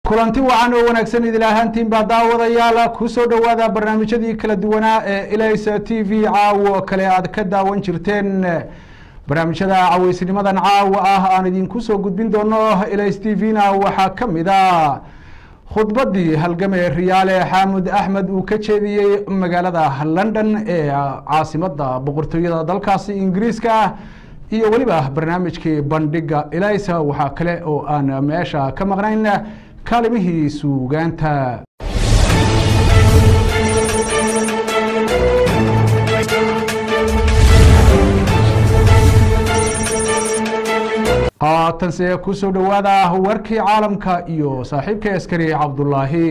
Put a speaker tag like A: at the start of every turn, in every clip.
A: kulanti wacan oo wanaagsan idil ahaantiin baa daawadayaal kusoo dhowaada barnaamijyadii kala duwanaa ee ilaysa t v caawo kale aad ka daawan jirteen barnaamijyada caweysnimadan caawa ah aan idinku soo gudbin doono ilays t v-na waxaa ka mid a khudbadii halgame riyaale xaamud axmed uu ka jeediyey magaalada london ee caasimada boqortooyada dalkaasi ingiriiska iyo weliba barnaamijkii bandhiga ilaysa waxaa kale oo aan meesha ka maqnayn kaalimihii suugaanta haatanse kusoo dhowaada warkii caalamka iyo saaxiibka askari cabdulaahi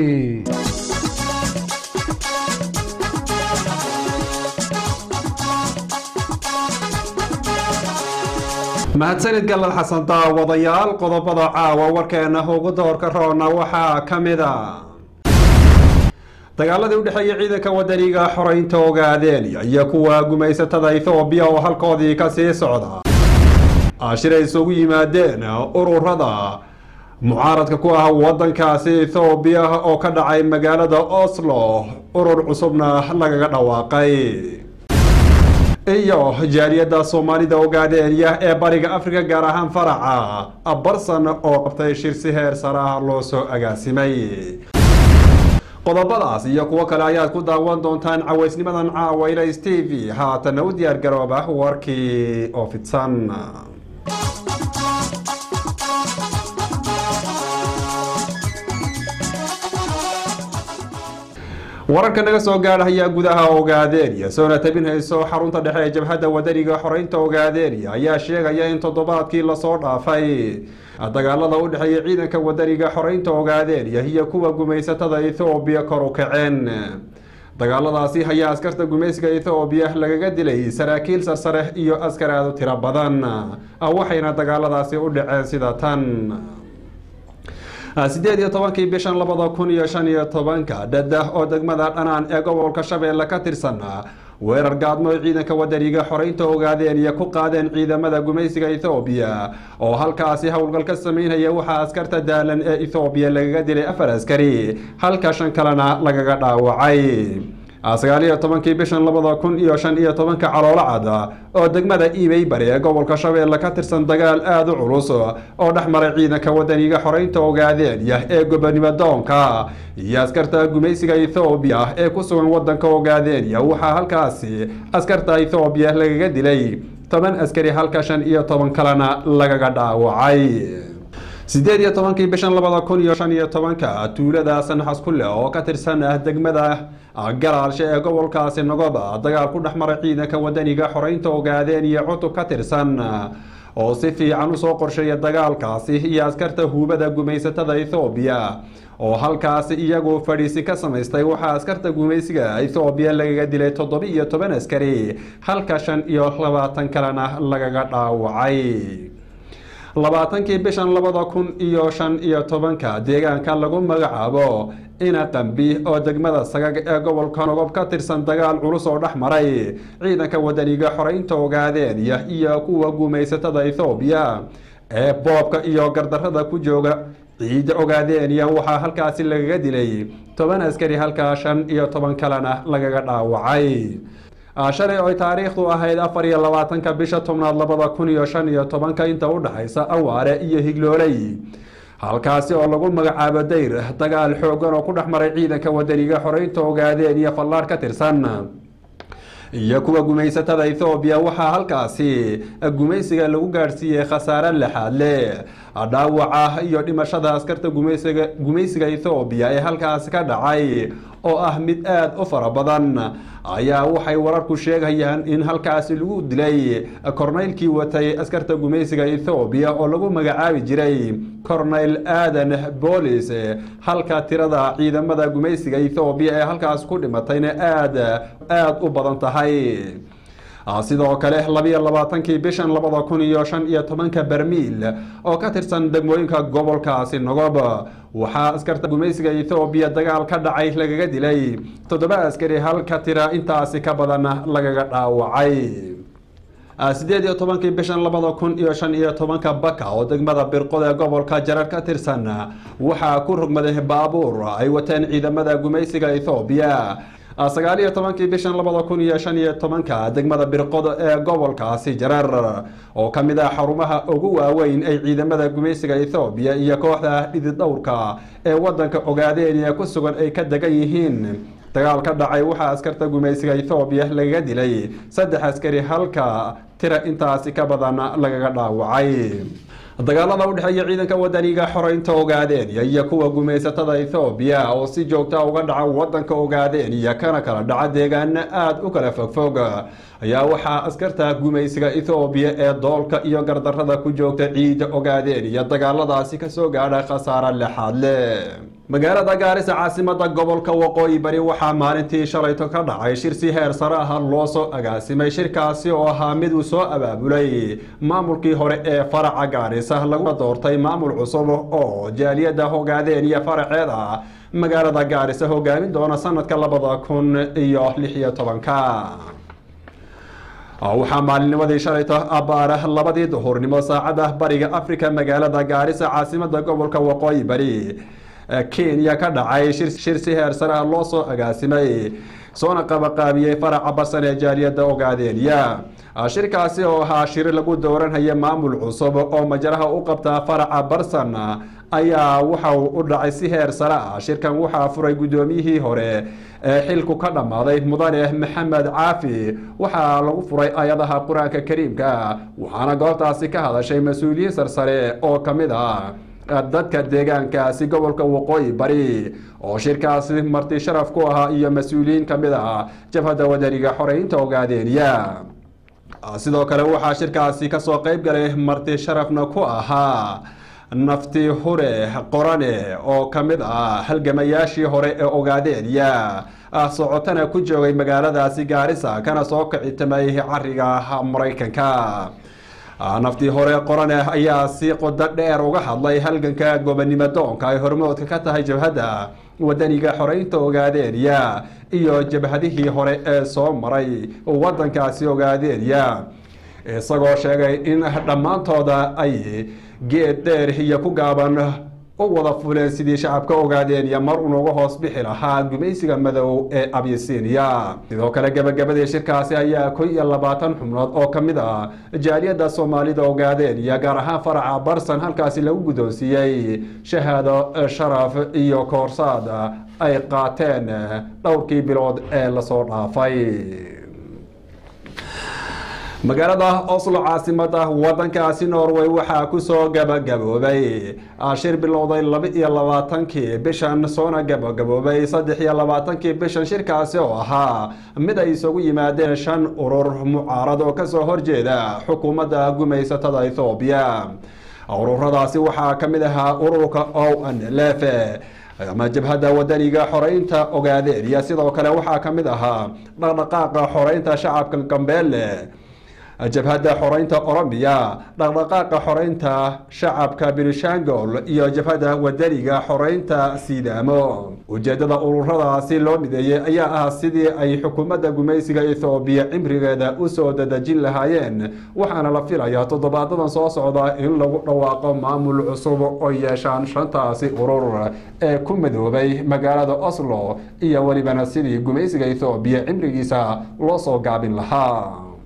B: mahadsanid galal xasan daawadayaal qodobada caawa warkeena ugu doorka roona waxaa ka mid a dagaaladii u dhexeeya ciidanka wadaniga xoreynta ogaadeenya iyo kuwa gumaysatada ethoobiya oo halkoodii ka sii socda ashiray isugu yimaadeen ururada mucaaradka ku ah wadankaasi ethoobiya oo ka dhacay magaalada oslo urur cusubna lagaga dhawaaqay iyo jaaliyadda soomaalida ogaadeenya ee bariga afrika gaar ahaan faraca barsan oo qabtay shirsi heer saraha loo soo agaasimay qodobadaas iyo kuwo kale ayaad ku daawan doontaan caweysnimadan caawa ilays t v haatana u diyaar garooba warkii oo fidsan wararka naga soo gaadhaya gudaha ogaadeenya soona tabin hayso xarunta dhexe ee jabhadda wadaniga xoreynta ogaadeenya ayaa sheegaya in toddobaadkii lasoo dhaafay dagaalada u dhexeeya ciidanka wadaniga xoreynta ogaadeenya iyo kuwa gumaysatada ethoobiya kor u kaceen dagaaladaasi ayaa askarta gumaysiga ethoobiya lagaga dilay saraakiil sarsare iyo askar aada u tiro badan waxayna dagaaladaasi u dhaceen sida tan sideed iyo tobankii bishan labada kun iyo shan iyo tobanka dhada oo degmada dhanaan ee gobolka shabeelle ka tirsan weerar gaadmo oo ciidanka wadaniga xoreynta ogaadeenya ku qaadeen ciidamada gumaysiga ethoobiya oo halkaasi howlgal ka sameynaya waxaa askarta daalan ee ethoobiya lagaga dilay afar askari halka shan kalena lagaga dhaawacay sagaal iyo tobankii bishan labada kun iyo shan iyo tobanka caloolo cada oo degmada iibay bari ee gobolka shabeelle ka tirsan dagaal aada u culus oo dhex maray ciidanka wadaniga xoreynta ogaadeenya ee gobonimo doonka iyo askarta gumaysiga ethoobiya ee ku sugan wadanka ogaadeenya waxaa halkaasi askarta ethoobiya lagaga dilay toban askari halka shan iyo toban kalena lagaga dhaawacay sideed iyo tobankii bishan labada kun iyo shan iyo tobanka tuulada sanxas kule oo ka tirsan degmada galaalshe ee gobolkaasi nogoba dagaal ku dhex maray ciidanka wadaniga xoreynta ogaadeen iyo cutub ka tirsan oo si fiican usoo qorsheeya dagaalkaasi iyo askarta huubada gumaysatada ethoobiya oo halkaasi iyagu fadhiisi ka samaystay waxaa askarta gumaysiga ethoobiya lagaga dilay toddoba iyo toban askari halka shan iyo labaatan kalena lagaga dhaawacay labaatankii bishan labada kun iyo shan iyo tobanka deegaanka lagu magacaabo ina qambi oo degmada sagag ee gobolka nogob ka tirsan dagaal culus oo dhex maray ciidanka wadaniga xoreynta ogaadeenya iyo kuwa gumaysatada ethoobiya ee boobka iyo gardarada ku jooga ciidda ogaadeenya waxaa halkaasi lagaga dilay toban askari halkaa shan iyo toban kalena lagaga dhaawacay shalay oy taariikhdu ahayd afar iyo labaatanka bisha tobnaad labada kun iyo shan iyo tobanka inta u dhexaysa awaare iyo higlooley halkaasi oo lagu magacaabo dayr dagaal xoogan oo ku dhex maray ciidanka wadaniga xoreynta ogaadeen iyo fallaar ka tirsan iyo kuwa gumaysatada ethoobiya waxaa halkaasi gumaysiga lagu gaadhsiiyey khasaare lexaad leh dhaawaca iyo dhimashada askarta gumaysiga gumaysiga ethoobiya ee halkaasi ka dhacay oo ah mid aada u fara badan ayaa waxay wararku sheegayaan in halkaasi lagu dilay korneylkii watay askarta gumaysiga ethoobiya oo lagu magacaabi jiray corneyl aadan boolis halka tirada ciidamada gumaysiga ethoobiya ee halkaasi ku dhimatayna aada aada u badan tahay sidoo kale labiyo labaatankii bishan labada kun iyo shan iyo tobanka bermiil oo ka tirsan degmooyinka gobolkaasi nogob waxaa askarta gumaysiga ethoobiya dagaal ka dhacay lagaga dilay toddoba askari halka tira intaasi ka badan lagaga dhaawacay sideed iyo tobankii bishan labada kun iyo shan iyo tobanka baka oo degmada birqod ee gobolka jarar ka tirsan waxaa ku rogmaday baabuur ay wateen ciidamada gumaysiga ethoobiya sagaal iyo tobankii bishan labada kun iyo shan iyo tobanka degmada birqod ee gobolkaasi jarar oo ka mid ah xarumaha ugu waaweyn ay ciidamada gumaysiga ethoobiya iyo kooxda dhidid dhowrka ee wadanka ogaadeeniya ku sugan ay ka degan yihiin dagaal ka dhacay waxaa askarta gumaysiga ethoobiya lagaga dilay saddex askari halka tira intaasi ka badan lagaga dhaawacay dagaalada u dhexeeya ciidanka wadaniga xoreynta ogaadeeniya iyo kuwa gumaysatada ethoobiya oo si joogta uga dhaca wadanka ogaadeeniya kana kala dhaca deegaano aada u kala fogfog ayaa waxaa askarta gumaysiga ethoobiya ee doolka iyo gardarada ku joogta ciida ogaadeeniya dagaaladaasi kasoo gaadha khasaare lexaad leh magaalada gaarisa caasimada gobolka waqooyi bari waxaa maalintii shalayto ka dhacay shir si heer sare ah loo soo agaasimay shirkaasi oo ahaa mid uu soo abaabulay maamulkii hore ee faraca gaarisa lagu doortay maamul cusub oo jaaliyada hogaadeen iyo faraceeda magaalada gaarisa hogaamin doona sanadka labada kun iyo lix iyo tobanka waxaa maalinnimadii shalayto abbaara labadii duhurnimo saacada bariga africa magaalada gaarisa caasimada gobolka waqooyi bari kenya ka dhacay shir si heer sare ah loo soo agaasimay soona qabaqaabiyey faraca barsan ee jaaliyada ogaadeeniya shirkaasi oo ahaa shir lagu dooranhaya maamul cusub oo majaraha u qabtaa faraca barsan ayaa waxa uu u dhacay si heer sare ah shirkan waxaa furay guddoomiyihii hore ee xilku ka dhammaaday mudane maxamed caafi waxaa lagu furay ayadaha qur-aanka kariimka waxaana goobtaasi ka hadashay mas-uuliyiin sarsare oo ka mid ah dadka deegaankaasi gobolka waqooyi bari oo shirkaasi marti sharaf ku ahaa iyo mas-uuliyiin ka mid ah jabhadda wadaniga xoreynta ogaadeeniya sidoo kale waxaa shirkaasi kasoo qeyb galay marti sharafna ku ahaa nafti hure qorane oo ka mid ah halgamayaashii hore ee ogaadeeniya socotana ku joogay magaaladaasi gaarisa kana soo kicitamay cariga maraykanka naftii hore qorane ayaa si qodo dheer uga hadlay halganka gobonimo doonka ay hormoodka ka tahay jabhadda wadaniga xoreynta ogaadeeniya iyo jabhadihii hore ee soo maray wadankaasi ogaadeeniya isagoo sheegay in dhammaantooda ay geed dheer iyo ku gaaban u wada fuleen sidii shacabka ogaadeeniya mar unuga hoos bixi lahaa gumaysiga madow ee abyasiiniya sidoo kale gebagabadii shirkaasi ayaa kun iyo labaatan xubnood oo ka mid ah jaaliyadda soomaalida ogaadeeniya gaar ahaan faraca barsan halkaasi lagu guddoonsiiyey shahaado sharaf iyo koorsaad ay qaateen dhowrkii bilood ee lasoo dhaafay magaalada oslo caasimada wadankaasi norway waxaa kusoo gabagaboobay shir bilowday laba iyo labaatankii bishan soona gabagaboobay saddex iyo labaatankii bishan shirkaasi oo ahaa mid ay isugu yimaadeen shan urur mucaarad oo kasoo horjeeda xukuumadda gumaysatada ethoobiya ururadaasi waxaa ka mid ahaa ururka o n lf ama jabhadda wadaniga xoreynta ogaadeeniya sidoo kale waxaa ka mid ahaa dhaqdhaqaaqa xoreynta shacabka gambeelle jabhadda xoreynta oromiya dhaqdhaqaaqa xoreynta shacabka benishangol iyo jabhadda wadaniga xoreynta sidaamo ujeedada ururadaasi loo mideeyey ayaa ah sidii ay xukuumadda gumaysiga ethoobiya cimrigeeda usoo dadejin lahaayeen waxaana la filayaa toddobaadadan soo socda in lagu dhawaaqo maamul cusub oo yeeshaan shantaasi urur ee ku madoobay magaalada oslo iyo welibana sidii gumaysiga ethoobiya cimrigiisa loo soo gaabin lahaa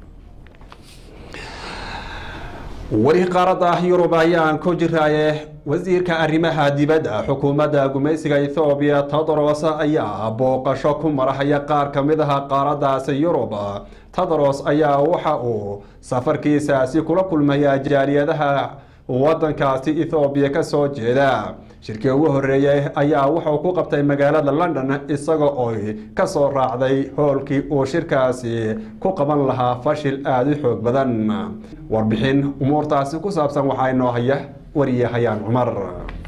B: weli qaaradda yurub ayaan ku jiraaye wasiirka arrimaha dibadda xukuumadda gumaysiga ethoobiya todros ayaa booqasho ku marahaya qaar ka mid aha qaaraddaasi yurub todros ayaa waxa uu safarkiisaasi kula kulmaya jaaliyadaha wadankaasi ethoobiya kasoo jeeda shirkii ugu horeeyey ayaa wuxuu ku qabtay magaalada london isaga oy kasoo raacday hoolkii uu shirkaasi ku qaban lahaa fashil aada u xoog badan warbixin umuurtaasi ku saabsan waxaa inoo haya wariyahayaan cumar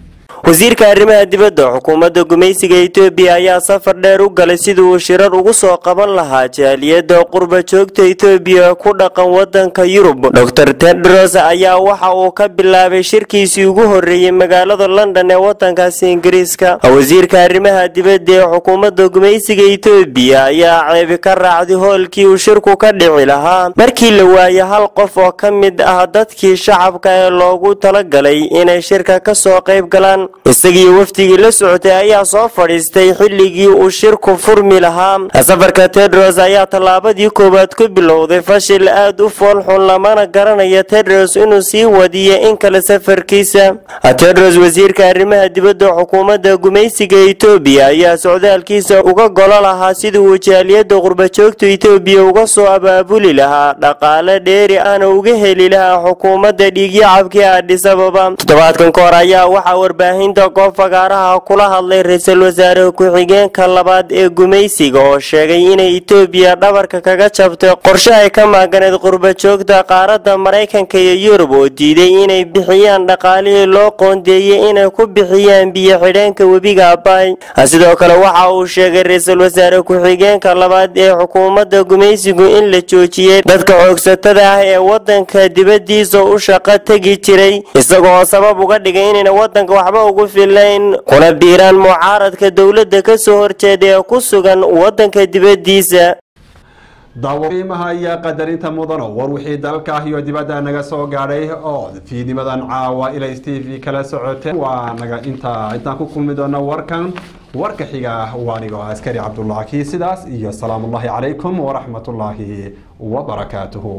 C: wasiirka arrimaha dibadda xukuumadda gumaysiga etoobiya ayaa safar dheer u galay sidii uu shirar ugu soo qaban lahaa jaaliyadda qurba joogta etoobiya ku dhaqan wadanka yurub dor tedros ayaa waxa uu ka bilaabay shirkiisii ugu horreeyey magaalada london ee wadankaasi ingiriiska wasiirka arrimaha dibadda ee xukuumadda gumaysiga etoobiya ayaa ceebi ka raacday hoolkii uu shirku ka dhici lahaa markii la waayay hal qof oo ka mid ah dadkii shacabka ee loogu talagalay inay shirka ka soo qayb galaan isagii wafdigii la socotay ayaa soo fadhiistay xilligii uu shirku furmi lahaa safarka tedros ayaa tallaabadii koowaad ku bilowday fashil aad u foolxun lamana garanaya tedros inuu sii wadiyo in kale safarkiisa tedros wasiirka arrimaha dibadda xukuumadda gumaysiga etoobiya ayaa socdaalkiisa uga golo lahaa sidii uu jaaliyadda qurbajoogta etoobiya uga soo abaabuli lahaa dhaqaale dheeri ahna uga heli lahaa xukuumadda dhiigyacabkii adhisababa toddobaadkan ka hor ayaa waxaa warbaahinta goob fagaaraha kula hadlay ra-iisul wasaare ku-xigeenka labaad ee gumaysiga oo sheegay inay etoobiya dhabarka kaga jabtay qorshe ay ka maaganeed qurbajoogta qaaradda maraykanka iyo yurub oo diiday inay bixiyaan dhaqaalihii loo qoondeeyey inay ku bixiyaan biyo xidheenka webiga abay sidoo kale waxa uu sheegay ra-iisul wasaare ku-xigeenka labaad ee xukuumadda gumaysigu in la joojiyey dadka xoogsatada ah ee wadanka dibadiisa u shaqo tegi jiray isagoo sabab uga dhigay inayna wadanka waxba ugu filayn kuna biiraan mucaaradka dowladda ka soo horjeeda ee ku sugan wadanka dibadiisa
B: daawaqiimaha iyo qadarinta mudano war wixii dalka iyo dibadda naga soo gaadhay oo fiidnimadan caawa ilays t v kala socoteen waa naga intaa intaan ku kulmi doono warkan warka xiga waa anigoo askari cabdullaahi sidaas iyo salaamullaahi calaykum waraxmatullaahi wabarakaatuhu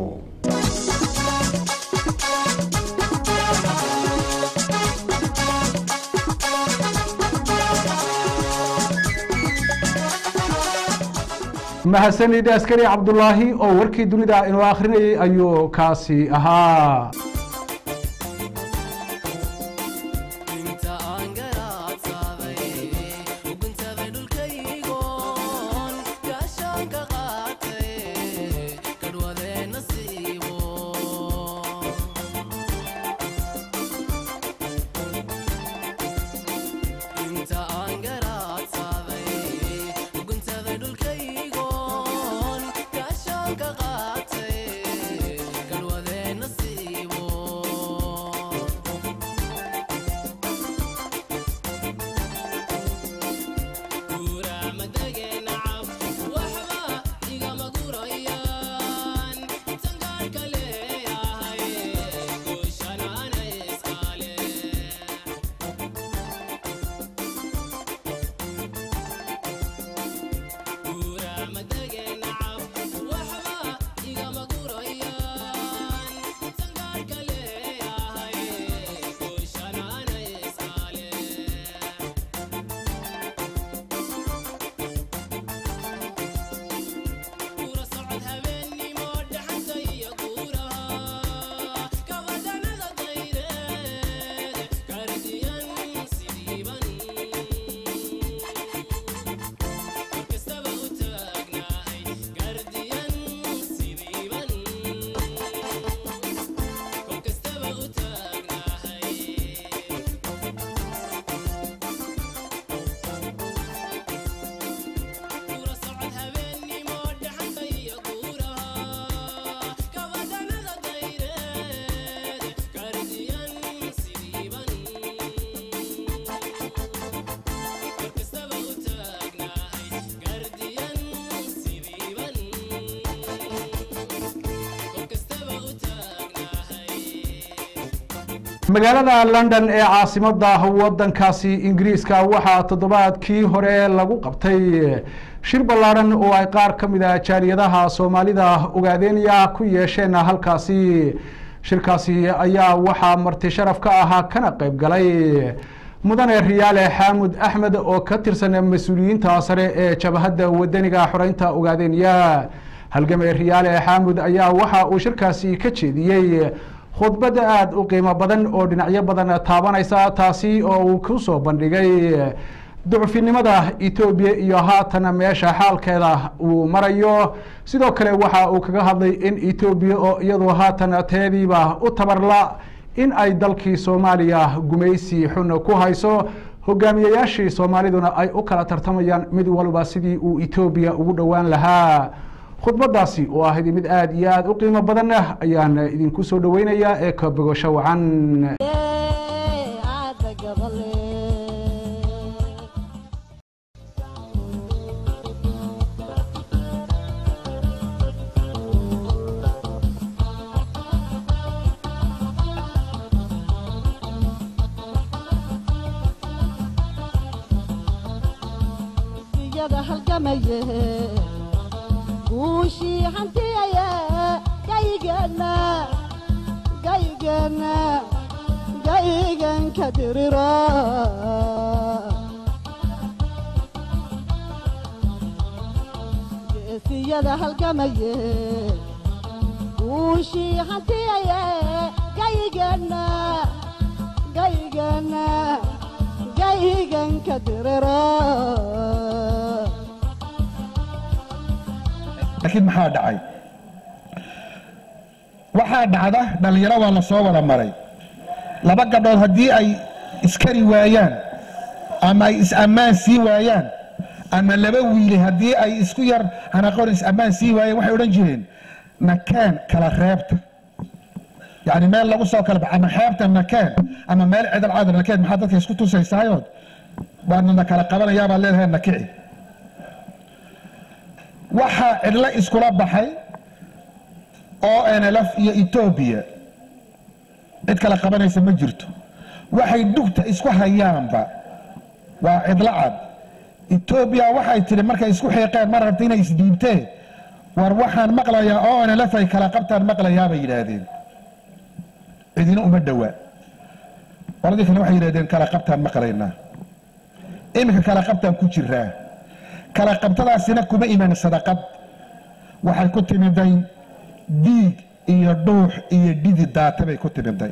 A: mahadsanid askari cabdulaahi oo warkii dunida inuu akhrinayay ayuu kaasi ahaa magaalada london ee caasimada wadankaasi ingiriiska waxaa toddobaadkii hore lagu qabtay shir ballaadhan oo ay qaar ka mid a jaaliyadaha soomaalida ogaadeenya ku yeesheen halkaasi shirkaasi ayaa waxaa marti sharaf ka ahaa kana qeyb galay mudane riyaale xaamud axmed oo ka tirsan mas-uuliyiinta sare ee jabhadda wadaniga xoreynta ogaadeenya halgame riyaale xaamud ayaa waxa uu shirkaasi ka jeediyey khudbadda aada u qiimo badan oo dhinacyo badan taabanaysa taasi oo uu ku soo bandhigay ducfinimada etoobiya iyo haatan meesha xaalkeeda uu marayo sidoo kale waxa uu kaga hadlay in etoobiya oo iyadu haatan teediiba u tabarla in ay dalkii soomaaliya gumaysi xun ku hayso hogaamiyayaashii soomaaliduna ay u kala tartamayaan mid walba sidii uu etoobiya ugu dhowaan lahaa khudbadaasi oo ahayd mid aada iyo aada u qiimo badanna ayaan idinku soo dhoweynayaa ee ka bogosho wacan
D: guushii hantiyaye gaygeenna gaygeenna gayganka diriro geesiyada halgamaye guushii hantiyaye gaygeenna gaygeenna gayganka diriro
E: laakiin maxaa dhacay waxaa dhacda dhallinyaro waa la soo wada maray laba gabdhood haddii ay iskari waayaan ama ay is-ammaan sii waayaan ama laba wiili haddii ay isku yar hanaqoon is-ammaan sii waayaan waxay odhan jireen nakeen kala reebta yacni meel lagu soo kala bax ama xeebta nakeen ama meel cidal caadar nakeen maxaa dadka isku tusaysaayood waanana kala qabanayaa baad leedahay nakici waxaa cidlo iskula baxay oo nlf iyo etoobiya cid kala qabanaysa ma jirto waxay dhugta isku hayaanba waa cidlo cad etoobiya waxay tidhi markay isku xiiqeen mar rabta inay isdiibteen war waxaan maqlayaa oo nlf ay kala qabtaan maqlayaa bay yidhaahdeen cidina uma dhowaa qoladii kale waxay yidhahdeen kala qabtaan maqlaynaa iminka kala qabtaan ku jiraa kala qabtadaasina kuma iman sadaqad waxay ku timiday diig iyo dhuux iyo dhidi daata bay ku timiday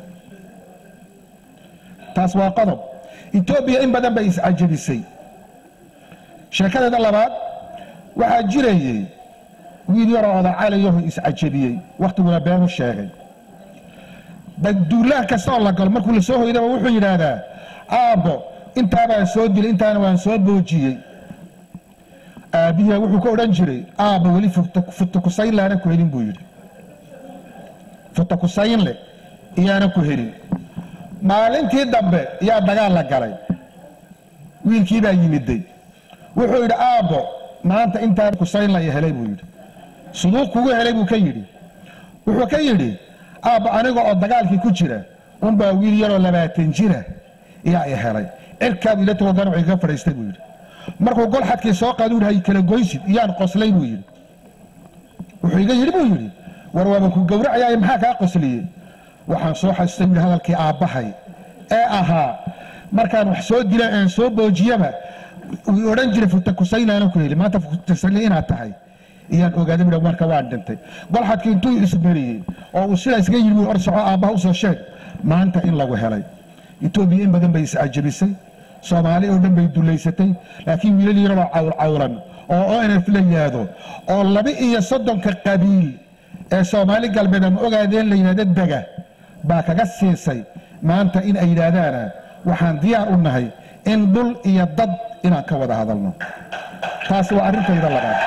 E: taas waa qodob etoobiya in badan bay iscajabisay sheekadeeda labaad waxaa jirayey wiil yaroo odacalayahu iscajabiyey wakhtiguna beenu sheegay duulaan kastaoo la galo markuu la soo hoydaba wuxuu yidhaahdaa aabbo intaabaan soo dilay intaana waan soo boojiyey aabihi wuxuu ka odhan jiray aabba weli futakusayn laana ku helin buu yidhi futakusaynle iyaana ku helin maalintii dambe yaa dagaal la galay wiilkii baa yimiday wuxuu yidhi aabbo maanta intaan kusaynla i helay buu yidhi suduuq kugu helay buu ka yidhi wuxuu ka yidhi aabba aniga oo dagaalkii ku jira unbaa wiil yaroo labaatan jira iyaa i helay cirkaabu ila tago ganac iga fadhiistay buu yidhi markuu gol xadkii soo qaadu hay kala goysid iyaan qoslay buu yidhi wuxuu iga yidhi buu yidhi war waaban ku gowracayaay maxaa kaa qosliyey waxaan soo xasustay buu hadalkii aabbahay ee ahaa markaan wax soo dila aan soo boojiyaba uu odhan jiray futakusaynaana ku heli maanta futakusayna inaad tahay iyaan ogaaday buu marka waan dhintay gol xadkii intuu isberiyey oo uu sidaa isga yidhi or soco aabbaha usoo sheeg maanta in lagu helay etoobiya in badan bay iscajabisay soomaali oo dhan bay dulaysatay laakiin wiilal yaroo cawlcawlan oo onf la yaado oo laba iyo soddonka qabiil ee soomaali galbeed ama ogaadeen la yidhahdo dega baa kaga siisay maanta in ay yidhaahdaana waxaan diyaar u nahay in dhul iyo dad inaan ka wada hadalno taasi waa arrintayda labaad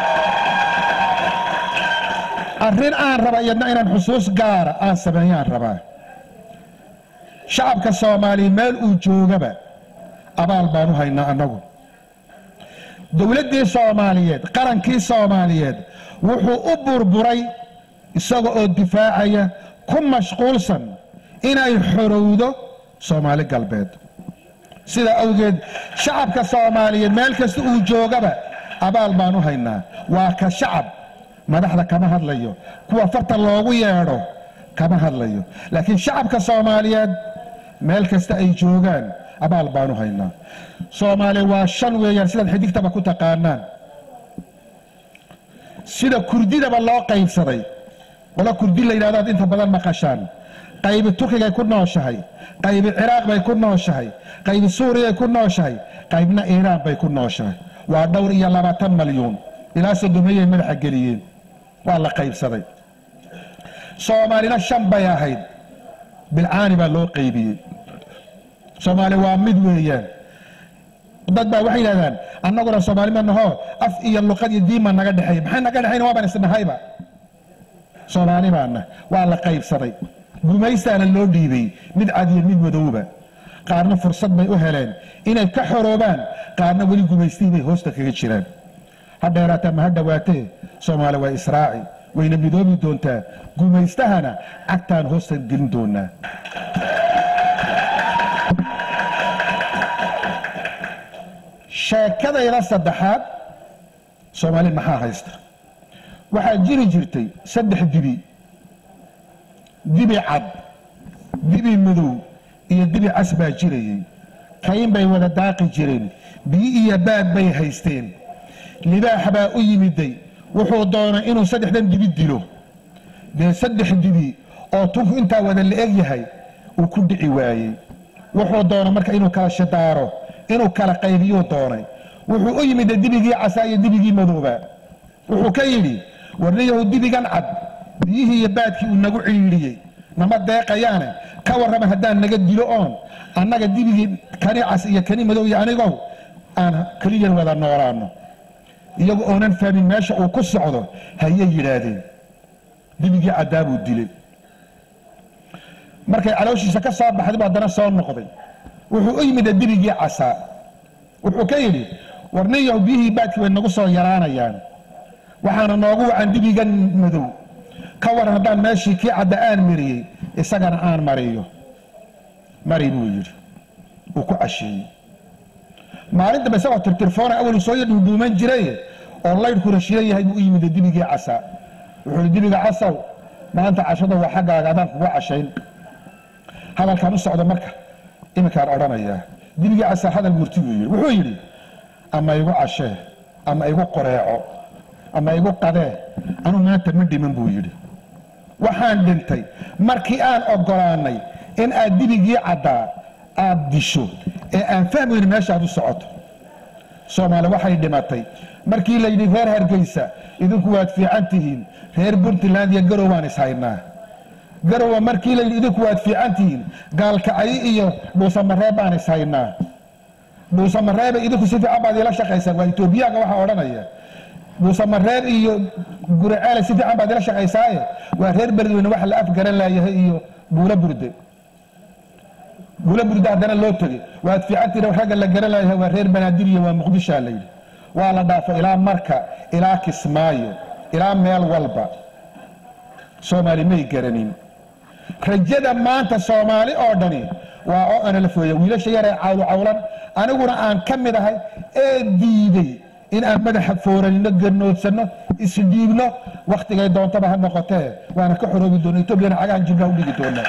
E: arrin aan raba iyadna inaan xusuus gaara aan sameeyaan rabaa shacabka soomaaliya meel uu joogaba abaal baan u haynaa annagu dowladdii soomaaliyeed qarankii soomaaliyeed wuxuu u burburay isaga oo difaacaya ku mashquulsan inay xorowdo soomaali galbeed sidaa awgeed shacabka soomaaliyeed meel kasta uu joogaba abaal baan u haynaa waa ka shacab madaxda kama hadlayo kuwa farta loogu yeedho kama hadlayo laakiin shacabka soomaaliyeed meel kasta ay joogaan abaal baanu haynaa soomaaliya waa shan weeyaan sidaad xidigtaba ku taqaanaan sida kurdidaba loo qaybsaday qolo kurdi la yidhahdo aad inta badan maqashaan qaybi turkigay ku nooshahay qaybi ciraaq bay ku nooshahay qaybi suuriyay ku nooshahay qaybna iiraan bay ku nooshahay waa dhowr iyo labaatan malyuun ilaa sodomiyay madaxa geliyeen waa la qaybsaday soomaalina shan bay ahayd bilcaani baa loo qaybiyey soomaali waa mid weeyaan dad baa waxay yidhahdaan annaguna soomaali ma naho af iyo luqad iyo diin baa naga dhexeeya maxay naga dhexayna waa baan isnahayba soomaali baana waa la qaybsaday gumaystaana loo dhiibay mid cad iyo mid madowba qaarna fursad bay u heleen inay ka xoroobaan qaarna weli gumaystii bay hoosta kaga jiraan ha dheeraata ma ha dhowaatee soomaali waa israaci wayna midoobi doontaa gumaystahana cagtaan hoosta gelin doonaa sheekadayda saddexaad soomaali maxaa haysta waxaa jiri jirtay saddex dibi dibi cad dibi madow iyo dibi cas baa jirayay kayn bay wada daaqi jireen biyo iyo baad bay haysteen libaax baa u yimiday wuxuu doonay inuu saddexdan dibi dilo dee saddex dibi oo tunku intaa wada la eg yahay uu ku dhici waayey wuxuu doonay marka inuu kala shidaaro inuu kala qaybiyuu doonay wuxuu u yimid dibigii casaa iyo dibigii madooba wuxuu ka yidhi warniyahu dibigan cad biyihii iyo baadkii uu nagu ciidhiyey nama deeqayaane ka warrama haddaan naga dilo oon annaga dibigii kani cas iyo kani madow iyo anigow aan keliyan wada noolaano iyagu oonan fahmin meesha uu ku socdo hayay yidhaahdeen dibigii caddaa buu dilay markay calooshiisa ka soo baxday buu haddana soo noqday wuxuu u yimid dibigii casaa wuxuu ka yidhi warniyahu biyihii baadkii way nagu soo yaraanayaan waxaana noogu wacan dibigan madow ka waran haddaan meeshii kii cadda aan mariyey isagana aan mariyo mari buu yidhi uu ku casheeyey maalin dambe isagoo tirtirfoona awal soo yadhuudhuuman jiray oo laydhkuna shilan yahay buu u yimid dibigii casaa wuxuu ihi dibiga casaw maanta cashada waa xaggaaga adaan kugu cashayn hadalkaan u socdo marka iminkaan odhanayaa dibigii casaa hadal murti buu yidhi wuxuu yidhi ama igu cashee ama igu qoreeco ama igu qadee anuu maanta ma dhiman buu yidhi waxaan dhintay markii aan ogolaanay in aad dibigii caddaa aad disho ee aan fahmayno meesha aad u socoto soomaali waxay dhimatay markii layidhi reer hargeysa idinku waad fiican tihiin reer puntland iyo garow waan ishaynaa garowa markii layidhi idinku waad fiican tihiin gaalkacyo iyo dhuusamareeb baan ishaynaa dhuusamareebe idinku si fiican baad ila shaqaysaan waa etoobiyaanka waxaa odhanaya dhuusamareeb iyo guraceele si fiican baad ila shaqaysaaye waa reer beledweyne waxa la afgaran laayahay iyo buulo burde buulo burde haddana loo tegey waad fiicantihin ragga la garan laayahay waa reer banaadir iyo waa muqdishaa layidhi waa la dhaafo ilaa marka ilaa kismaayo ilaa meel walba soomaali may garanin rajada maanta soomaali oo dhani waa oo analafooya wiilasha yaree cawlo cawlan aniguna aan ka mid ahay ee diiday in aan madaxa fooranino garnoodsanno isdhiibno wakhtigay doontaba ha noqotee waana ka xoroobi doona etoobiyana cagahan jibnaha u dhigi doona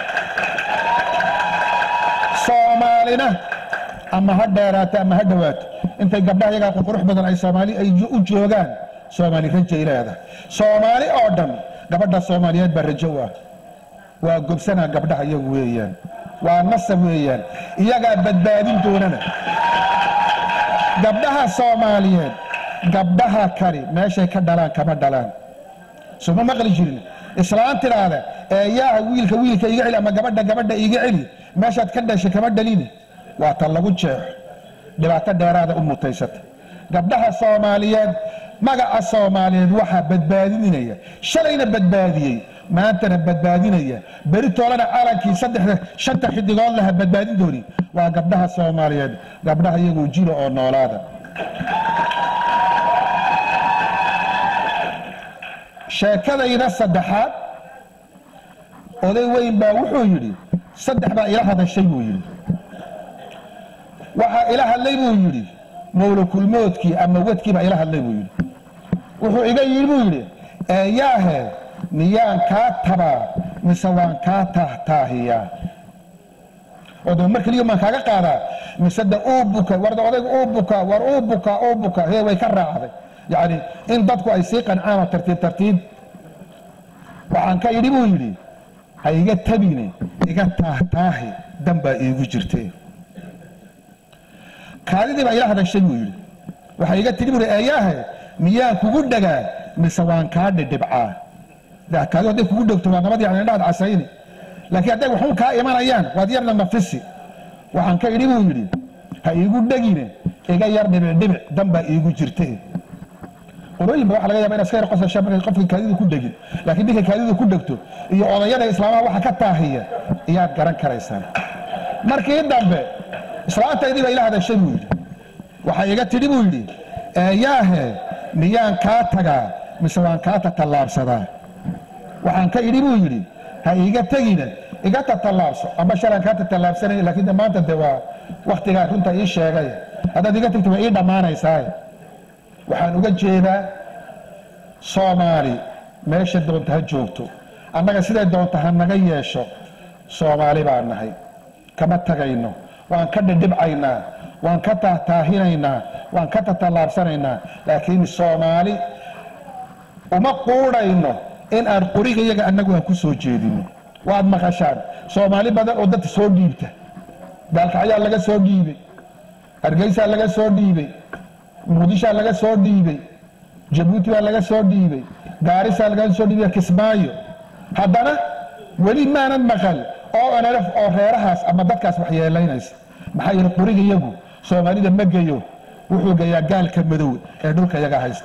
E: soomaalina ama ha dheeraato ama ha dhowaato intay gabdhaha yagaa qurqurux badan ay soomaali ay u joogaan soomaali rajay leedahay soomaali oo dhan gabadha soomaaliyeed baa rajo u ah waa gobsanaa gabdhaha iyagu weeyaan waa nasab weeyaan iyagaa badbaadin doonana gabdhaha soomaaliyeed gabdhaha kani meeshay ka dhalaan kama dhalaan suma maqli jirin islaan tidhaahda eeyaaha wiilka wiilka iga celi ama gabadha gabadha iga celi meeshaad ka dhashay kama dhalini waa ta lagu jeexo dhibaato dheeraada u mutaysata gabdhaha soomaaliyeed magaca soomaaliyeed waxaa badbaadinaya shalayna badbaadiyey maantana badbaadinaya beri toolana calankii saddexda shanta xidigood laha badbaadin dooni waa gabdhaha soomaaliyeed gabdhaha iyagoo jiro oo noolaada sheekadayda saddexaad oday weyn baa wuxuu yidhi saddex baa ila hadashay buu yidhi waxaa ila hadlay buu yidhi mawlakulmoodkii ama wadkii baa ila hadlay buu yidhi wuxuu iga yidhi buu yidhi eeyaahe miyaan kaa tabaa mise waan kaa tahtaahiyaa oo daba mar keliya maan kaaga qaadaa mise de uu buka warda odayga uu buka war uu buka uu buka hee way ka raacday yacni in dadku ay sii qancaan oo tartiib tartiib waxaan ka idhi buu yidhi ha iga tabine iga taahtaahi dan baa iigu jirtee kaadidii baa ila hadashay buu yidhi waxaa iga tidhi buu yidhi eeyaahe miyaan kugu dhagaa mise waan kaa dhidhibcaa kaadi hadday kugu dhegto waa nabad yani indhahaad casayni laakiin hadday waxun kaa imanayaan waad yarna nafisi waxaan ka idhi buu yidhi ha iigu dhegine iga yar dhibic dhibic dan baa iigu jirta qolooyinba waxa laga yaba in aska yar qosasha markay qofka kaadidu ku dhegin laakiin ninka kaadidu ku dhegto iyo odayada islaamaha waxa ka taahiya iyaad garan karaysaan markii dambe islaantaydii baa ila hadashay buu yidhi waxay iga tidhi buu yidhi eeyaahe miyaan kaa tagaa mise waan kaa tatallaabsadaa waxaan ka idhi buu yidhi ha iiga tegina iga tatallaabso amba shalaan kaa tatallaabsanaya laakiin de maanta de waa waktigaa runta ii sheegay haddaad iga tagto way ii dhammaanaysaa waxaan uga jeedaa soomaali meesha doonta ha joogto annaga siday doonta ha naga yeesho soomaali baan nahay kama tagayno waan ka dhidhibcaynaa waan ka taahtaahinaynaa waan ka tatallaabsanaynaa laakiin soomaali uma quudhayno in aan qoriga iyaga annagu aan ku soo jeedino waad maqashaan soomaali badan oo dadka soo dhiibta gaalkacyaa laga soo dhiibay hargeysaa laga soo dhiibay muqdishaa laga soo dhiibay jabuuti baa laga soo dhiibay gaarisaa laga soo dhiibay kismaayo haddana weli maanan maqal oo nlf oo reerahaas ama dadkaas waxyeelaynaysa maxaa yeele qoriga iyagu soomaalida ma geyo wuxuu geeyaa gaalka madow ee dhulka iyaga haysta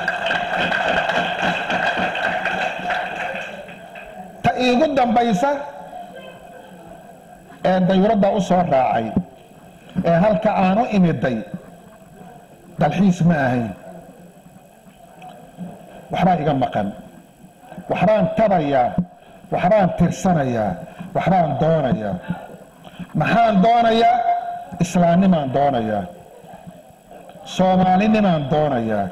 E: ta iigu dambaysa ee dayuradda u soo raacay ee halka aan u imiday dalxiis ma ahayn waxbaa iga maqan waxbaan tabayaa waxbaan tirsanayaa waxbaan doonayaa maxaan doonayaa islaamnimaan doonayaa soomaalinimaan doonayaa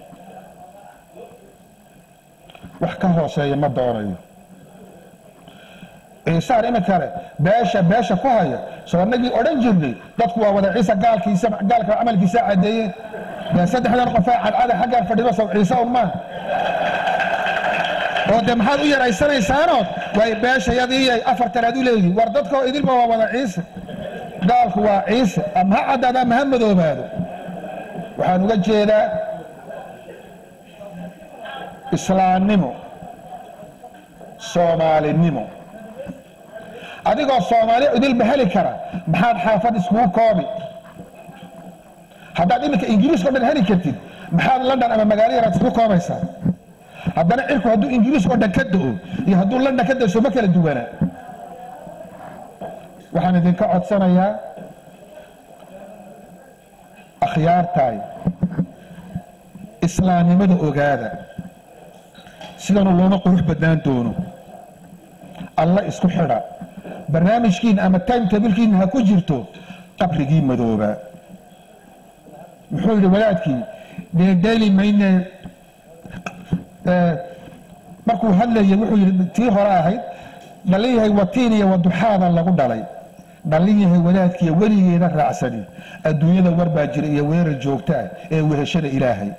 E: wax ka hooseeya ma doonayo ciisaan iminkale beesha beesha ku haya soo annagii odhan jirnay dadku waa wada ciise gaalkiisa gaalka camalkiisa caddeeye dee saddexdan qofee cadcada xaggaan fadhido sow ciise un maa oo dee maxaad u yaraysanaysaanood way beeshayadiiyay afartan aad u leeyihin war dadkoo idilba waa wada ciise gaalku waa ciise ama ha caddaado ama ha madoobaado waxaan uga jeedaa islaamnimo soomaalinimo adigoo soomaali idilba heli kara maxaad xaafad iskugu koobi haddaad iminka ingiriiska o dhan heli kartid maxaad london ama magaalo yaraad iskugu koobaysaa haddana cirku hadduu ingiriiska o dhan ka do-o iyo hadduu london ka dayso ma kala duwanaa waxaan idinka codsanayaa akhyaartaay islaamnimada ogaada sidanu looma qurux badnaan doono alla isku xidha barnaamijkiina ama time tabilkiina ha ku jirto qabrigii madoobaa muxuu yidhi wadaadkii deedeeli mayne markuu hadlayay wuxuu yidhi tii hore ahayd dhallin yahay watiin iyo waduxaada lagu dhalay dhallin yahay wadaadkiiyo weligeeda raacsani adduunyada warbaa jira iyo weerar joogta ah ee weheshada ilaahay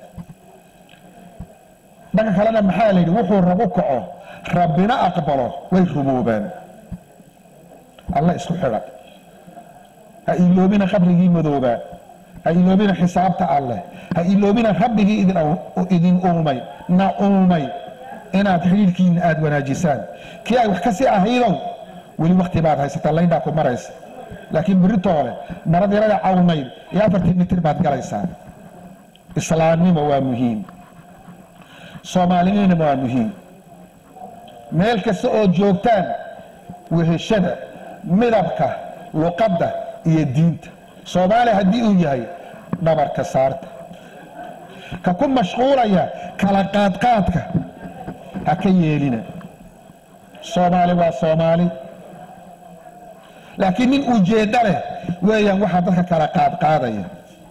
E: dhanka kalena maxaa la yidhi wuxuu rabu kaco rabbina aqbalo way rumoobaan alla isku xidha ha iloobina qabrigii madoobaa ha iloobina xisaabta alleh ha iloobina rabbigii idin uumay na uumay inaad xidhiidhkiina aada wanaajisaan kii ay wax ka sii ahaydow weli wakti baad haysataa laydhaa ku maraysa laakiin biritoole marad yarada cawnayd iyo afartii mitir baad galaysaa islaamnimo waa muhiim soomaalinimona waa muhiim meel kasta oo joogtaan weheshada midabka luqadda iyo diinta soomaaliya haddii uu yahay dhabarka saarta ka ku mashquulaya kala qaadqaadka ha ka yeelina soomaali waa soomaali laakiin nin ujeeddo leh weeyaan waxaa dadka kala qaadqaadaya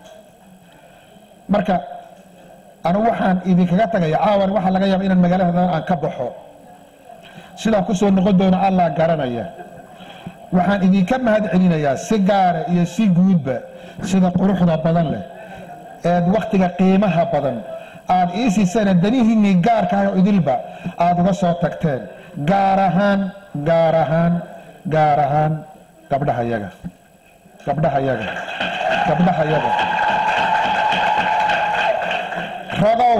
E: marka anugu waxaan idinkaga tagaya caawan waxaa laga yaaba inaan magaalada aan ka baxo sidaan ku soo noqon doono allah garanaya waxaan idinka mahad celinayaa si gaara iyo si guudba sida quruxda badan leh eed wakhtiga qiimaha badan aad ii siisana danihiinnii gaarka ah oo idilba aad uga soo tagteen gaar ahaan gaar ahaan gaar ahaan gabdhaha yaga gabdhaha yaga gabdhaha yaga ragow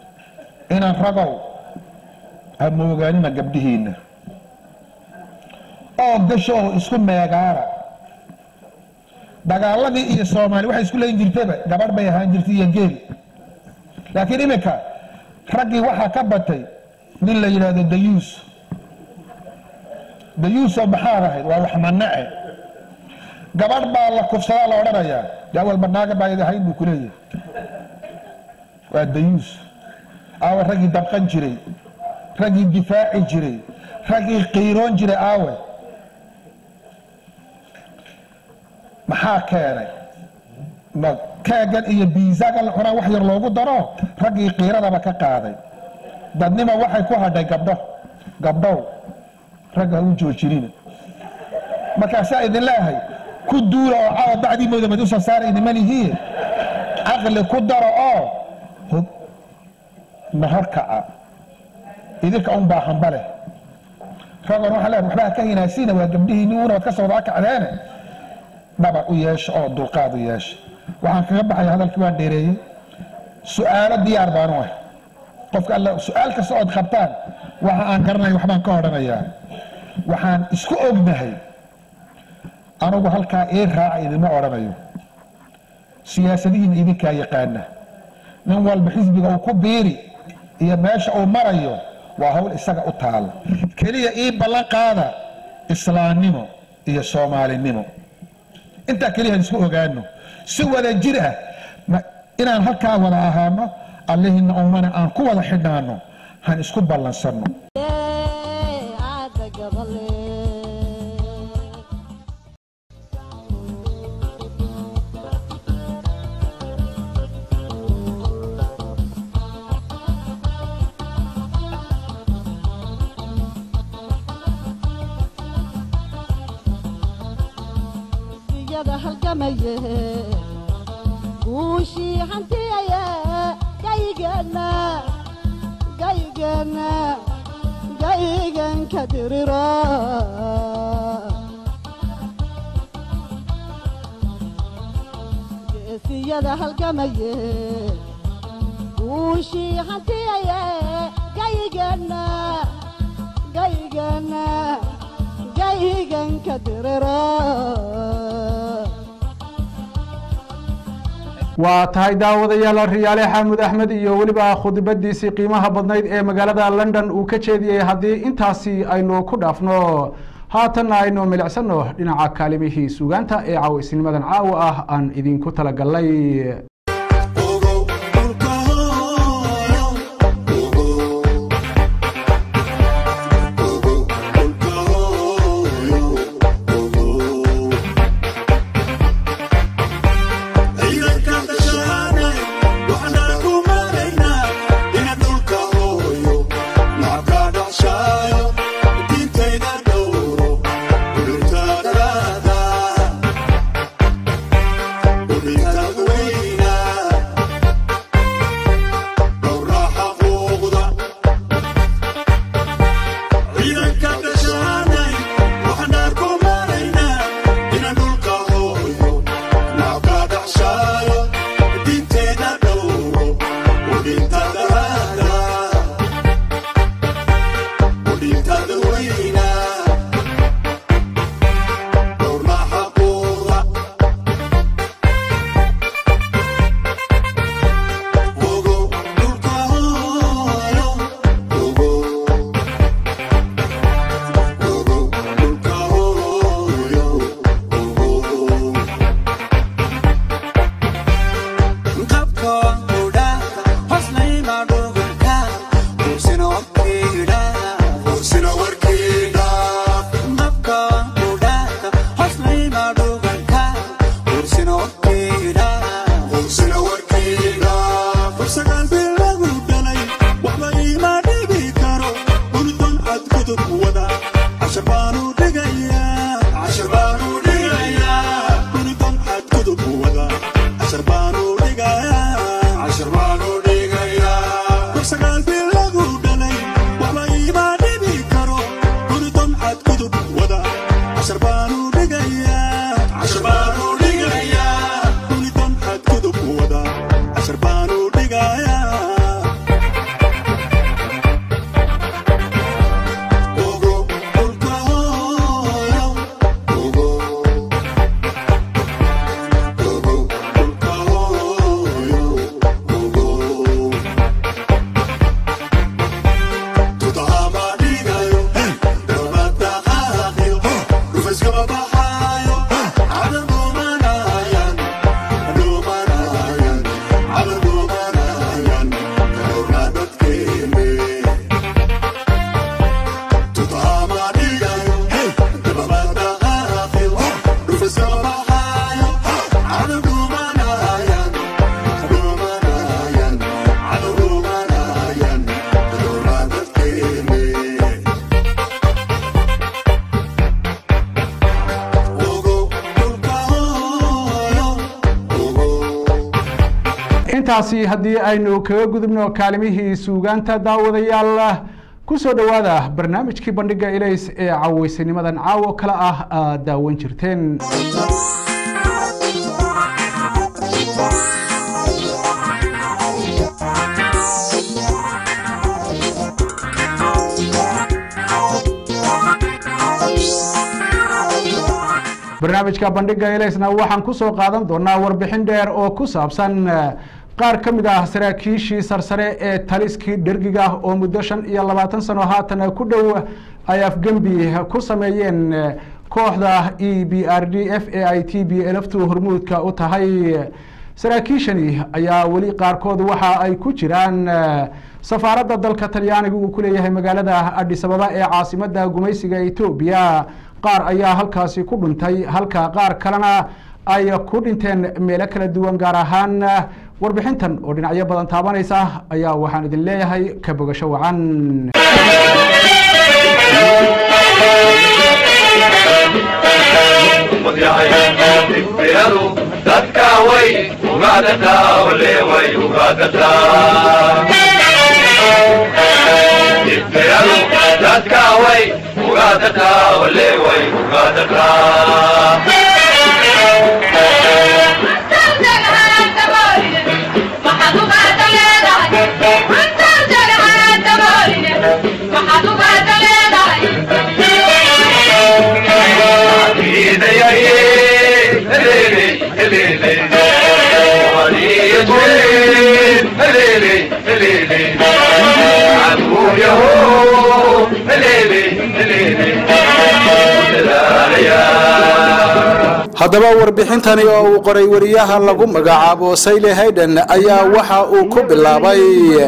E: inaan ragow ha moogaanina gabdhihiinna oo gasho oo isku meegaara dagaaladii iyo soomaali waxay isku leyn jirtaba gabadh bay ahaan jirtay iyo geel laakiin iminka raggii waxaa ka batay nin la yidhaahdo dayuus dayuusoo maxaad ahayd waa wax manace gabadh baa la kufsadaa la odhanayaa de awalba naaga baayad ahayn buu ku leeyahay waa dayuus aawe raggii dabqan jiray raggii difaaci jiray raggii qiiroon jiray aawe maxaa keenay ma keegan iyo biisagan la cunaa wax yar loogu daro raggii qiiradaba ka qaaday dadnima waxay ku hadhay gabdho gabdhow ragga ha u joojinina markaasaa idin leehay ku duula oo caawa bacdii mooda mad usoo saara idinma lihiin caqli ku daro oo hog nahor kaca idinka un baa hamba leh ragoon waxaa leehay waxbaa ka hinaasiina waa gabdhihiinni uuna waad ka soo wada kacdeene dhabar u yeesha oo dulqaad u yeesha waxaan kaga baxaya hadalkii waan dheereeyey su-aalo diyaar baanu ah qofka alla su-aal kasta ood qabtaan waxa aan garanaya waxbaan ka odhanayaa waxaan isku ognahay anugu halkaa ii raaca idinma odhanayo siyaasadihiina idinkaa yaqaana nin walba xisbiga uu ku biiri iyo meesha uu marayo waa hawl isaga u taala keliya ii ballan qaada islaamnimo iyo soomaalinimo intaa keliya aan isku ogaano si wada jir ah ma- inaan halkaa wada ahaano allihina ummana aan ku wada xidhnaano han isku ballansanno
D: aada gabale iyada halgamaye guushii hantiyaye gaygeenna gaygeenna gaygan ka diriro geesiyada halgamaye guushii hantiyaye gaygeenna gaygeenna gaygan ka diriro
A: waa tahay daawadayaal riyaale xaamud axmed iyo weliba khudbadiisii qiimaha badnayd ee magaalada london uu ka jeediyey haddii intaasi aynu ku dhaafno haatanna aynu milicsano dhinaca kaalimihii sugaanta ee caawisnimadan caawa ah aan idinku talagalnay
F: Ogo, olka,
A: intaasi haddii aynu kaga gudubno kaalimihii suugaanta daawadayaal kusoo dhowaada barnaamijkii bandhiga ilays ee caweysanimadan caawo kale ah aad daawan jirteen barnaamijka bandhiga ilaysna waxaan kusoo qaadan doonaa warbixin dheer oo ku saabsan qaar ka mid ah saraakiishii sarsare ee taliskii dhergiga oo muddo shan iyo labaatan sano haatan ku dhow ay afgembi ku sameeyeen kooxda e b r d f ee ay t b elftu hormuudka u tahay saraakiishani ayaa weli qaarkood waxa ay ku jiraan safaaradda dalka talyaaniga uu ku leeyahay magaalada adhisababa ee caasimada gumaysiga etoobiya qaar ayaa halkaasi ku dhuntay halka qaar kalena ay ku dhinteen meelo kala duwan gaar ahaan warbixintan oo dhinacyo badan taabanaysa ayaa waxaan idin leeyahay ka bogasho wacan
F: dadka way ugaadataa ole way ugaadataa ifiradu dadka way ugaadataa ole way ugaadataa
A: haddaba warbixintani oo uu qoray wariyaha lagu magacaabo sayle hayden ayaa waxa uu ku bilaabay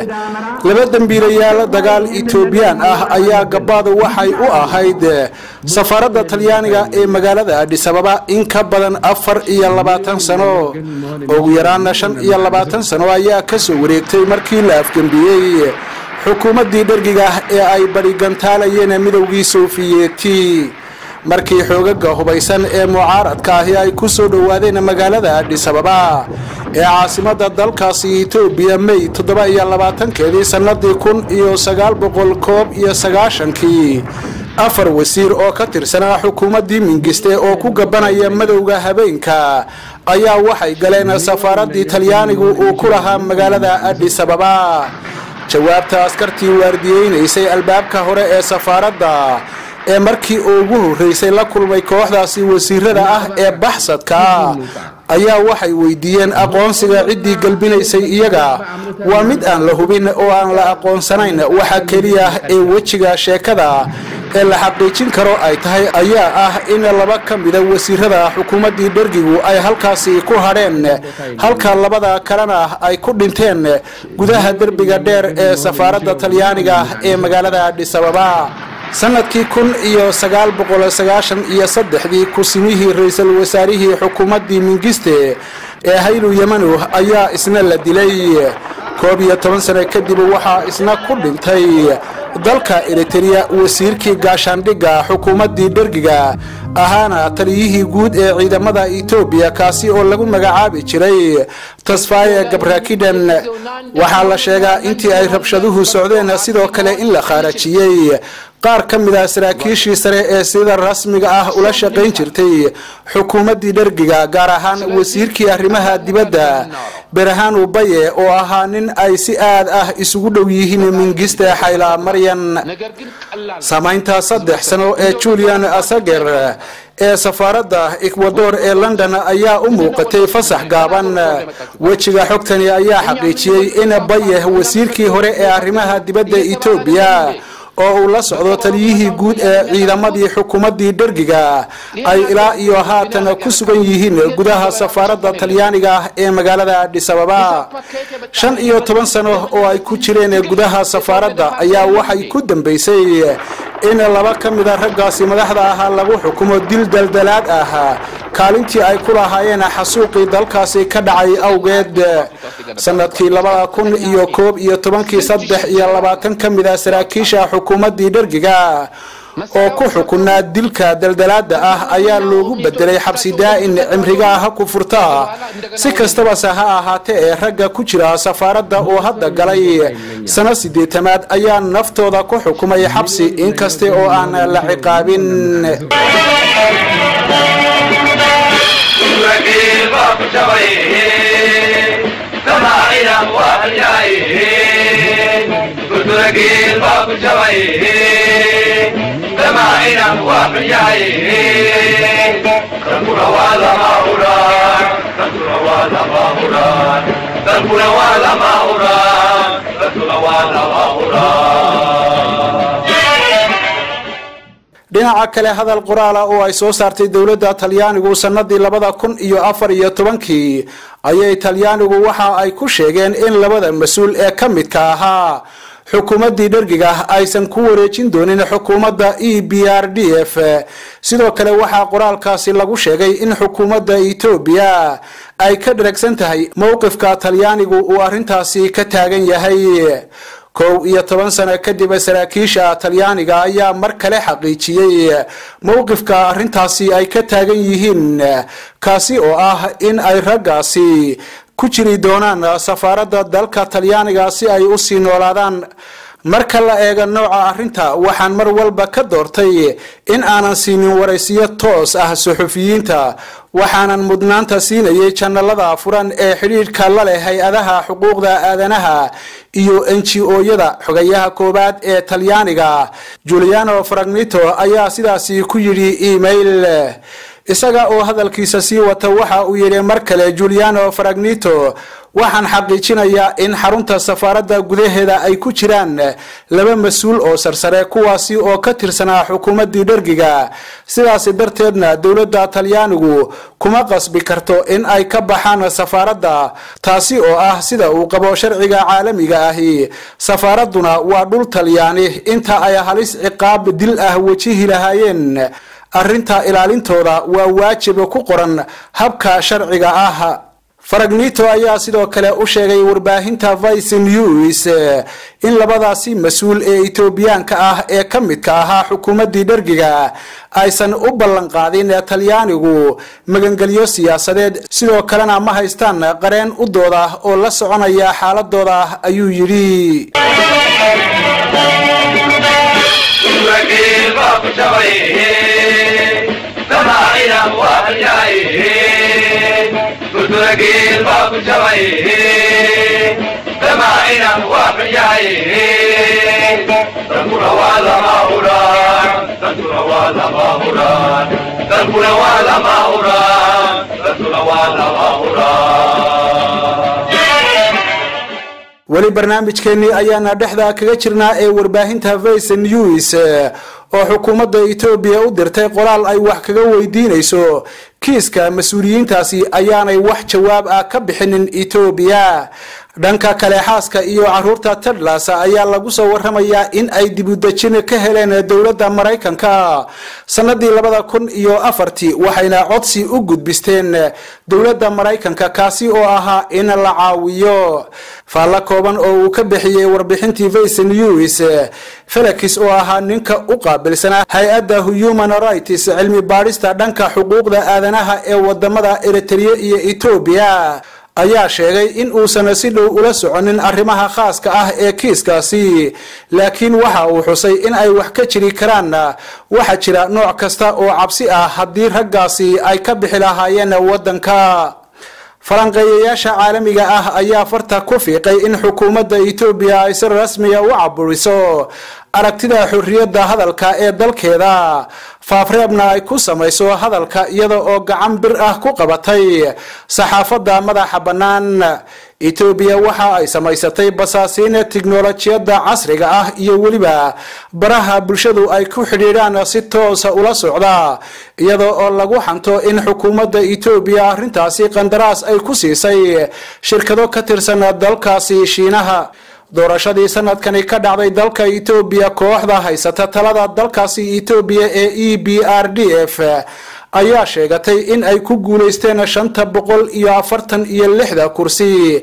A: laba dembiilayaal dagaal etoobiyaan ah ayaa gabaadu waxay u ahayd safaaradda talyaaniga ee magaalada adhisababa in ka badan afar iyo labaatan sano ugu yaraana shan iyo labaatan sano ayaa kasoo wareegtay markii la afgembiyey xukuumaddii dhergiga ee ay badhigantaalayeen midowgii sofiyeeti markii xoogaga hubaysan ee mucaaradka ahi ay ku soo dhowaadeen magaalada adhisababa ee caasimada dalkaasi etoobiya may toddoba iyo labaatankeedii sannadii kun iyo sagaal boqol koob iyo sagaashankii afar wasiir oo ka tirsanaa xukuumaddii mingiste oo ku gabanaya madowga habeenka ayaa waxay galeen safaaraddii talyaanigu uu ku lahaa magaalada adhisababa jawaabta askartii waardiyeynaysay albaabka hore ee safaaradda ee markii ugu horreysay la kulmay kooxdaasi wasiirada ah ee baxsadka ayaa waxay weydiiyeen aqoonsiga ciddii galbinaysay iyaga waa mid aan la hubin oo aan la aqoonsanayn waxa keliya ee wejiga sheekada ee la xaqiijin karo ay tahay ayaa ah in laba ka mida wasiirada xukuumaddii dhergigu ay halkaasi ku hadheen halka labada kalena ay ku dhinteen gudaha derbiga dheer ee safaaradda talyaaniga ee magaalada adhisababa sanadkii kun iyo sagaal boqol sagaashan iyo saddexdii kusimihii ra-iisul wasaarihii xukuumaddii mingiste ee haylu yemanu ayaa isna la dilay koob iyo toban sano kadib waxaa isna ku dhintay dalka eritereya wasiirkii gaashaandhigga xukuumaddii dhergiga ahaana taliyihii guud ee ciidamada etoobiya kaasi oo lagu magacaabi jiray tasfaye gabrakiden waxaa la sheegaa intii ay rabshaduhu socdeen sidoo kale in la khaarajiyey qaar ka mid ah saraakiishii sare ee sida rasmiga ah ula shaqayn jirtay xukuumaddii dhergiga gaar ahaan wasiirkii arrimaha dibadda berahaan baye oo ahaa nin ay si aad ah isugu dhow yihiin mingiste xayla maryan saamaynta saddex sano ee julian asager ee safaaradda ekwador ee london ayaa u muuqatay fasax gaaban wejiga xogtani ayaa xaqiijiyey in baye wasiirkii hore ee arrimaha dibadda etoobiya oo uu la socdo taliyihii guud ee ciidamadii xukuumaddii dhergiga ay ilaa iyo haatan ku sugan yihiin gudaha safaaradda talyaaniga ee magaalada adhisababa shan iyo toban sano oo ay ku jireen gudaha safaaradda ayaa waxay ku dambeysay in laba ka mida raggaasi madaxda ahaa lagu xukumo dil daldalaad ah kaalintii ay ku lahaayeen xasuuqii dalkaasi ka dhacay awgeed sanadkii labada kun iyo koob iyo tobankii saddex iyo labaatan ka mid a saraakiisha xukuumaddii dhergiga oo ku xukunaa dilka daldalaada ah ayaa loogu bedelay xabsi daa-in cimriga ah ku furta si kastabase ha ahaatee ee ragga ku jira safaaradda oo hadda galay sano sideetamaad ayaa naftooda ku xukumay xabsi inkaste oo aan la ciqaabin
F: Ragiil baa ku jabay damaacina waa xunyahay gurguragiil baa ku jabay damaacina waa xunyahay dalkuna waa lama huraan dalkuna waa lama huraan dalkuna waa lama huraan dalkuna waa lama huraan
A: dhinaca kale hadal qoraala oo ay soo saartay dowladda talyaanigu sanadii labada kun iyo afar iyo tobankii ayay talyaanigu waxa ay ku sheegeen in labada mas-uul ee ka midka ahaa xukuumaddii dhergiga aysan ku wareejin doonin xukuumadda e b r d f sidoo kale waxaa qoraalkaasi lagu sheegay in xukuumadda etoobiya ay ka dharagsan tahay mowqifka talyaanigu uu arrintaasi ka taagan yahay kow iyo toban sano kadib saraakiisha talyaaniga ayaa mar kale xaqiijiyey mowqifka arrintaasi ay ka taagan yihiin kaasi oo ah in ay raggaasi ku jiri doonaan safaaradda dalka talyaaniga si ay usii noolaadaan marka la eego nooca arrinta waxaan mar walba ka doortay in aanan siinin waraysiyo toos ah suxufiyiinta waxaanan mudnaanta siinayay janalada furan ee xidhiidhka la leh hay-adaha xuquuqda aadanaha iyo n g o-yada xogayaha koowaad ee talyaaniga juliano fragnito ayaa sidaasi ku yidhi email isaga oo hadalkiisa sii wata waxa uu yidhi mar kale juliano fragnito waxaan xaqiijinayaa in xarunta safaaradda gudaheeda ay ku jiraan laba mas-uul oo sarsare kuwaasi oo ka tirsanaa xukuumaddii dhergiga sidaasi darteedna dowladda talyaanigu kuma qasbi karto in ay ka baxaan safaaradda taasi oo ah sida uu qabo sharciga caalamiga ahi safaaradduna waa dhul talyaani inta ay halis ciqaab dil ah wejihi lahaayeen arrinta ilaalintooda waa waajib ku qoran habka sharciga ah faragnito ayaa sidoo kale u sheegay warbaahinta vice news in labadaasi mas-uul ee etoobiyaanka ah ee ka midka ahaa xukuumaddii dhergiga aysan u ballan qaadin talyaanigu magangelyo siyaasadeed sidoo kalena ma haystaan qareen u dooda oo la soconaya xaaladooda ayuu yidhi
F: ragiil baa ku jabay damaacina waa xunyahay gurguragiil baa ku jabay damaacina waa xunyahay dalkuna waa lama huraan dalkuna waa lama huraan dalkuna waa lama huraan dalkuna waa lama huraan
A: weli barnaamijkeenii ayaana dhexda kaga jirnaa ee warbaahinta vice news oo xukuumadda etoobiya u dirtay qoraal ay wax kaga weydiinayso kiiska mas-uuliyiintaasi ayaanay wax jawaab ah ka bixinin etoobiya dhanka kale xaaska iyo caruurta tedlas ayaa lagu soo waramayaa in ay dibudejin ka heleen dowladda maraykanka sanadii labada kun iyo afartii waxayna codsi u gudbisteen dowladda maraykanka kaasi oo ahaa in la caawiyo faallo kooban oo uu ka bixiyey warbixintii vice news felix oo ahaa ninka u qaabilsanaa hay-adda human rights cilmi baadhista dhanka xuquuqda aadanaha ee wadamada eritrea iyo etoobiya ayaa sheegay in uusan si dhow ula soconin arrimaha khaaska ah ee kiiskaasi laakiin waxa uu xusay in ay wax ka jiri karaan waxaa jira nooc kasta oo cabsi ah haddii raggaasi ay ka bixi lahaayeen waddanka falanqeeyayaasha caalamiga ah ayaa farta ku fiiqay in xukuumadda etoobiya ay si rasmiga u caburiso aragtida xorriyadda hadalka ee dalkeeda faafreebna ay ku samayso hadalka iyada oo gacan bir ah ku qabatay saxaafadda madaxa bannaan etoobiya waxa ay samaysatay basaasiin tiknolojiyadda casriga ah iyo weliba baraha bulshadu ay ku xidhiidhaan si toosa ula socda iyada oo lagu xanto in xukuumadda etoobiya arrintaasi qandaraas ay ku siisay shirkado ka tirsan dalkaasi shiinaha doorashadii sanadkani ka dhacday dalka etoobiya kooxda haysata talada dalkaasi etoobiya ee e b r d f ayaa sheegatay in ay ku guuleysteen shanta boqol iyo afartan iyo lixda kursi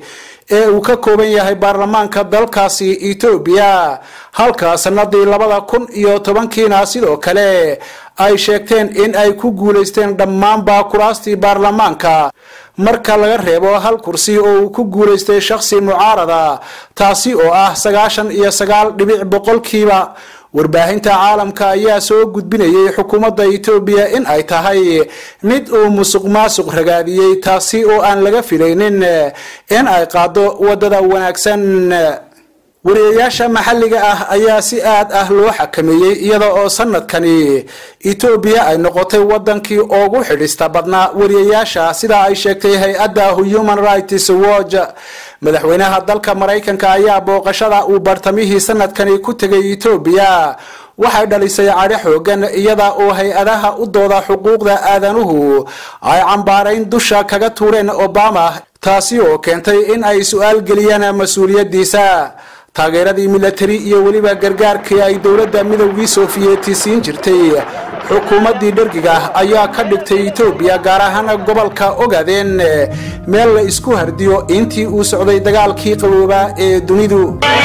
A: ee uu ka kooban yahay baarlamaanka dalkaasi etoobiya halka sanadii labada kun iyo tobankiina sidoo kale ay sheegteen in ay ku guulaysteen dhammaanba kuraastii baarlamaanka marka laga reebo hal kursi oo uu ku guulaystay shakhsi mucaarada taasi oo ah sagaashan iyo sagaal dhibic boqolkiiba warbaahinta caalamka ayaa soo gudbinayay xukuumadda etoobiya in ay tahay mid uu musuq maasuq ragaadiyey taasi oo aan laga filaynin in ay qaado wadada wanaagsan wariyayaasha maxalliga ah ayaa si aad ah loo xakameeyey iyada oo sanadkani etoobiya ay noqotay wadankii ugu xidhista badnaa wariyayaasha sida ay sheegtay hay-adda human rights watch madaxweynaha dalka maraykanka ayaa booqashada uu bartamihii sanadkani ku tegay etoobiya waxay dhalisay cadho xoogan iyada oo hay-adaha u dooda xuquuqda aadanuhu ay cambaarayn dusha kaga tuureen obama taasi oo keentay in ay su-aal geliyaan mas-uuliyadiisa taageeradii milatari iyo weliba gargaarkii ay dowladda midowgii sofiyeeti siin jirtay xukuumaddii dhergiga ayaa ka dhigtay etoobiya gaar ahaan gobolka ogaadeen meel la isku hardiyo intii uu socday dagaalkii qaboobaa ee dunidu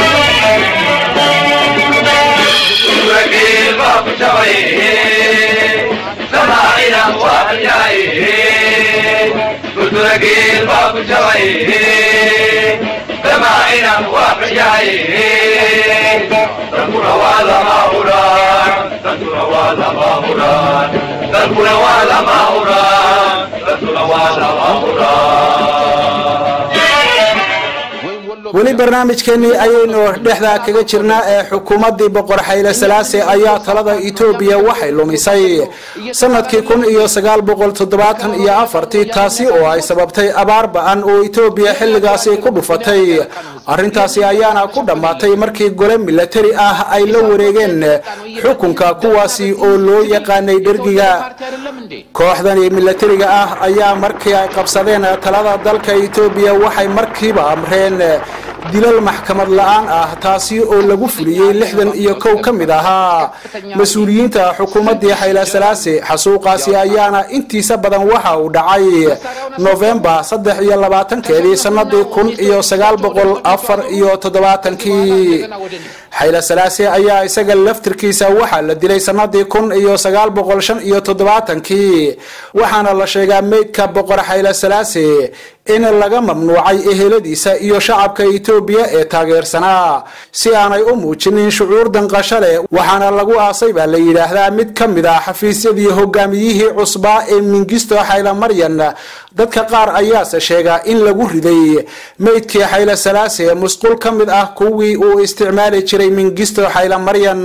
A: weli barnaamijkeenii ayaynu dhexda kaga jirnaa ee xukuumaddii boqor xayle salaase ayaa talada etoobiya waxay lumisay sanadkii kun iyo sagaal boqol toddobaatan iyo afartii taasi oo ay sababtay abaar ba-an oo etoobiya xilligaasi ku dhufatay arrintaasi ayaana ku dhammaatay markii gole milatari ah ay la wareegeen xukunka kuwaasi oo loo yaqaanay dhergiga kooxdani milatariga ah ayaa markii ay qabsadeen talada dalka etoobiya waxay markiiba amreen dilal maxkamad la-aan ah taasi oo lagu fuliyey lixdan iyo kow ka mid ahaa mas-uuliyiinta xukuumaddii xayla salaase xasuuqaasi ayaana intiisa badan waxa uu dhacay novembar saddex iyo labaatankeedii sanadii kun iyo sagaal boqol afar iyo toddobaatankii xayla salaase ayaa isaga laftirkiisa waxaa la dilay sanadii kun iyo sagaal boqol shan iyo toddobaatankii waxaana la sheegaa meydka boqor xayla salaase in laga mamnuucay eheladiisa iyo shacabka etoobiya ee taageersanaa si aanay u muujinin shucuur danqasho leh waxaana lagu aasay baa la yidhaahdaa mid ka mid ah xafiisyadii hogaamiyihii cusbaa ee mingisto xayla maryan dadka qaar ayaase sheega in lagu riday meydkii xayla salaase musqul ka mid ah kuwii uu isticmaali jiray mingisto xayla maryan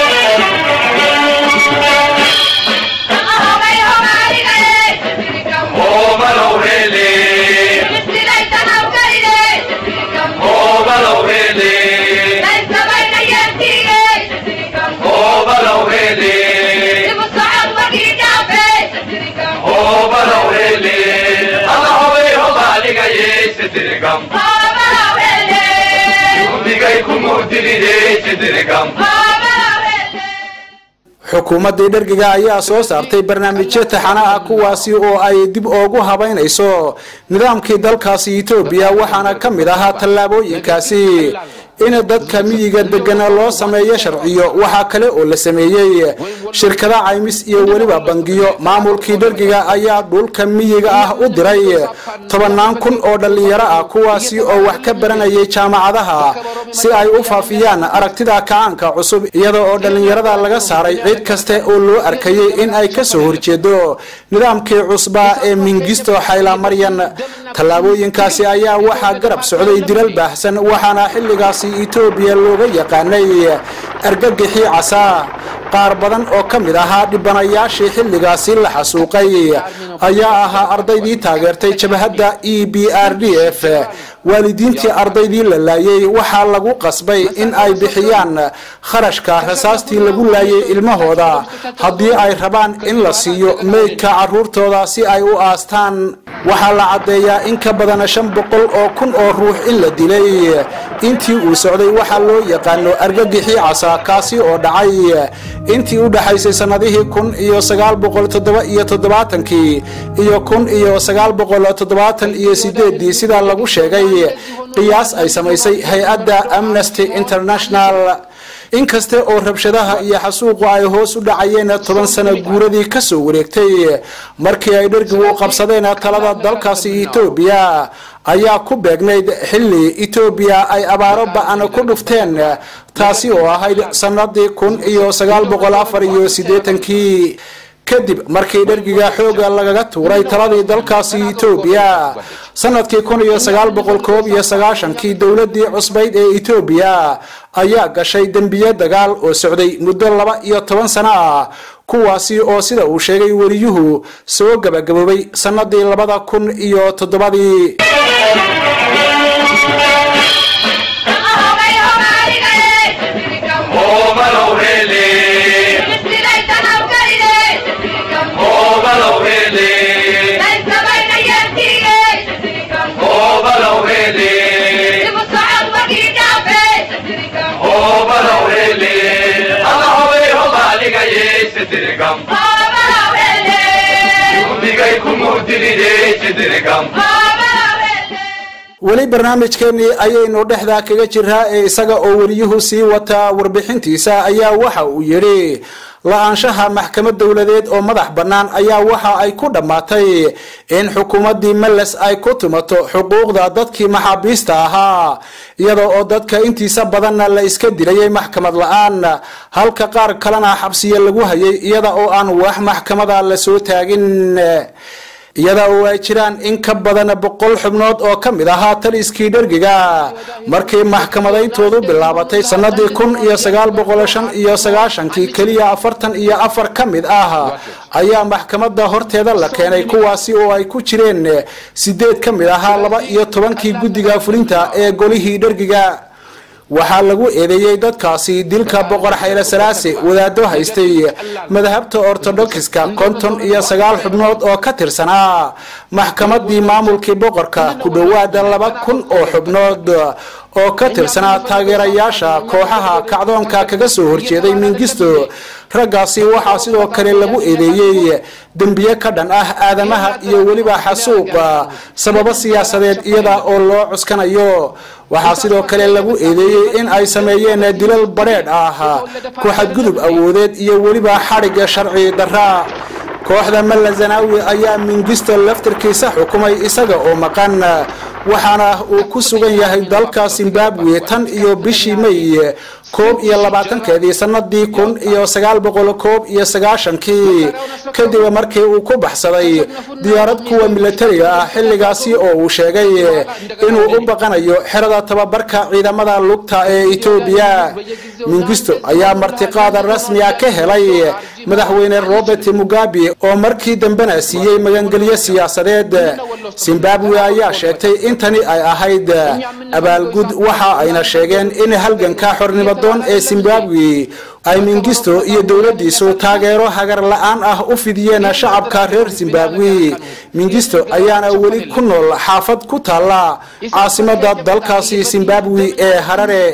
A: xukuumaddii dhergiga ayaa soo saartay barnaamijyo taxana ah kuwaasi oo ay dib oogu habaynayso nidaamkii dalkaasi etoobiya waxaana ka mid ahaa tallaabooyinkaasi in dadka miyiga degana loo sameeyo sharciyo waxaa kale oo la sameeyey shirkada caymis iyo weliba bangiyo maamulkii dhergiga ayaa dhulka miyiga ah u diray tobannaan kun oo dhallinyaro ah kuwaasi oo wax ka baranayay jaamacadaha si ay u faafiyaan aragtida kacaanka cusub iyada oo dhallinyarada laga saaray cid kaste oo loo arkayay in ay kasoo horjeedo nidaamkii cusbaa ee mingisto xayla maryan tallaabooyinkaasi ayaa waxaa garab socday dilal baahsan waxaana xilligaasi etoobiya looga yaqaanay argagixii casaa qaar badan oo ka mid ahaa dhibanayaashii xilligaasi la xasuuqay ayaa ahaa ardaydii taageertay jabhadda e b r d f waalidiintii ardaydii la laayay waxaa lagu qasbay in ay bixiyaan kharashka rasaastii lagu laayay ilmahooda haddii ay rabaan in la siiyo meydka caruurtooda si ay u aastaan waxaa la caddeeyaa in ka badan shan boqol oo kun oo ruux in la dilay intii uu socday waxaa loo yaqaano argagixii casa kaasi oo dhacay intii u dhaxaysay sannadihii kun iyo sagaal boqol toddoba iyo toddobaatankii iyo kun iyo sagaal boqol toddobaatan iyo sideedii sidaa lagu sheegay qiyaas ay samaysay hay-adda amnesty international inkasta oo rabshadaha iyo xasuuqu ay hoos u dhacayeen toban sano guuradii kasoo wareegtay markii ay dhergigu qabsadeen talada dalkaasi etoobiya ayaa ku beegnayd xilli etoobiya ay abaaro ba-an ku dhufteen taasi oo ahayd sanadii kun iyo sagaal boqol afar iyo siddeetankii kadib markii dhergiga xooga lagaga tuuray taladii dalkaasi etoobiya sanadkii kun iyo sagaal boqol koob iyo sagaashankii dowladii cusbayd ee etoobiya ayaa gashay dembiye dagaal oo socday muddo laba iyo toban sano ah kuwaasi oo sida uu sheegay weliyuhu soo gabagaboobay sanadii labada kun iyo toddobadii weli barnaamijkeenii ayaynu dhexdaa kaga jiraa ee isaga oo weliyuhu sii wataa warbixintiisa ayaa waxa uu yidhi la-aanshaha maxkamad dowladeed oo madax bannaan ayaa waxa ay ku dhammaatay in xukuumaddii meles ay ku tumato xuquuqda dadkii maxaabiista ahaa iyada oo dadka intiisa badanna la iska dilayay maxkamad la-aan halka qaar kalena xabsiya lagu hayay iyada oo aan wax maxkamada lasoo taagin iyada oo ay jiraan in ka badan boqol xubnood oo ka mid ahaa taliskii dhergiga markii maxkamadayntoodu bilaabatay sanadii kun iyo sagaal boqol shan iyo sagaashankii keliya afartan iyo afar ka mid ah ayaa maxkamada horteeda la keenay kuwaasi oo ay ku jireen sideed ka mid ahaa laba iyo tobankii guddiga fulinta ee golihii dhergiga waxaa lagu eedeeyey dadkaasi dilka boqor xayle salaase wadaado haystay madhabta ortodoxiska konton iyo sagaal xubnood oo ka tirsanaa maxkamadii maamulkii boqorka ku dhowaada laba kun oo xubnood oo ka tirsanaa taageerayaasha kooxaha kacdoonka kaga soo horjeeday mingisto raggaasi waxaa sidoo kale lagu eedeeyey dembiye ka dhan ah aadamaha iyo weliba xasuuqa sababo siyaasadeed iyada oo loo cuskanayo waxaa sidoo kale lagu eedeeyey in ay sameeyeen dilal badheedh ah ku xadgudub awoodeed iyo weliba xadhigga sharci darra kooxda malla zanaawi ayaa mingisto laftarkiisa xukumay isaga oo maqan waxaana uu ku sugan yahay dalka zimbabwe tan iyo bishii may koob iyo labaatankeedii sanadii kun iyo sagaal boqol koob iyo sagaashankii kadib markii uu ku baxsaday diyaarad kuwa milatariga ah xilligaasi oo uu sheegay inuu u baqanayo xerada tababarka ciidamada lugta ee etoobiya mingisto ayaa martiqaada rasmiga ka helay madaxweyne robert mugabe oo markii dambena siiyey magangelyo siyaasadeed zimbabwe ayaa sheegtay in tani ay ahayd abaalgud waxa ayna sheegeen in halganka xornimadoon ee zimbabwe ay mingisto iyo dowladiisu taageero hagar la-aan ah u fidiyeen shacabka reer zimbabwe mingisto ayaana weli ku nool xaafad ku taalla caasimada dalkaasi zimbabwe ee harare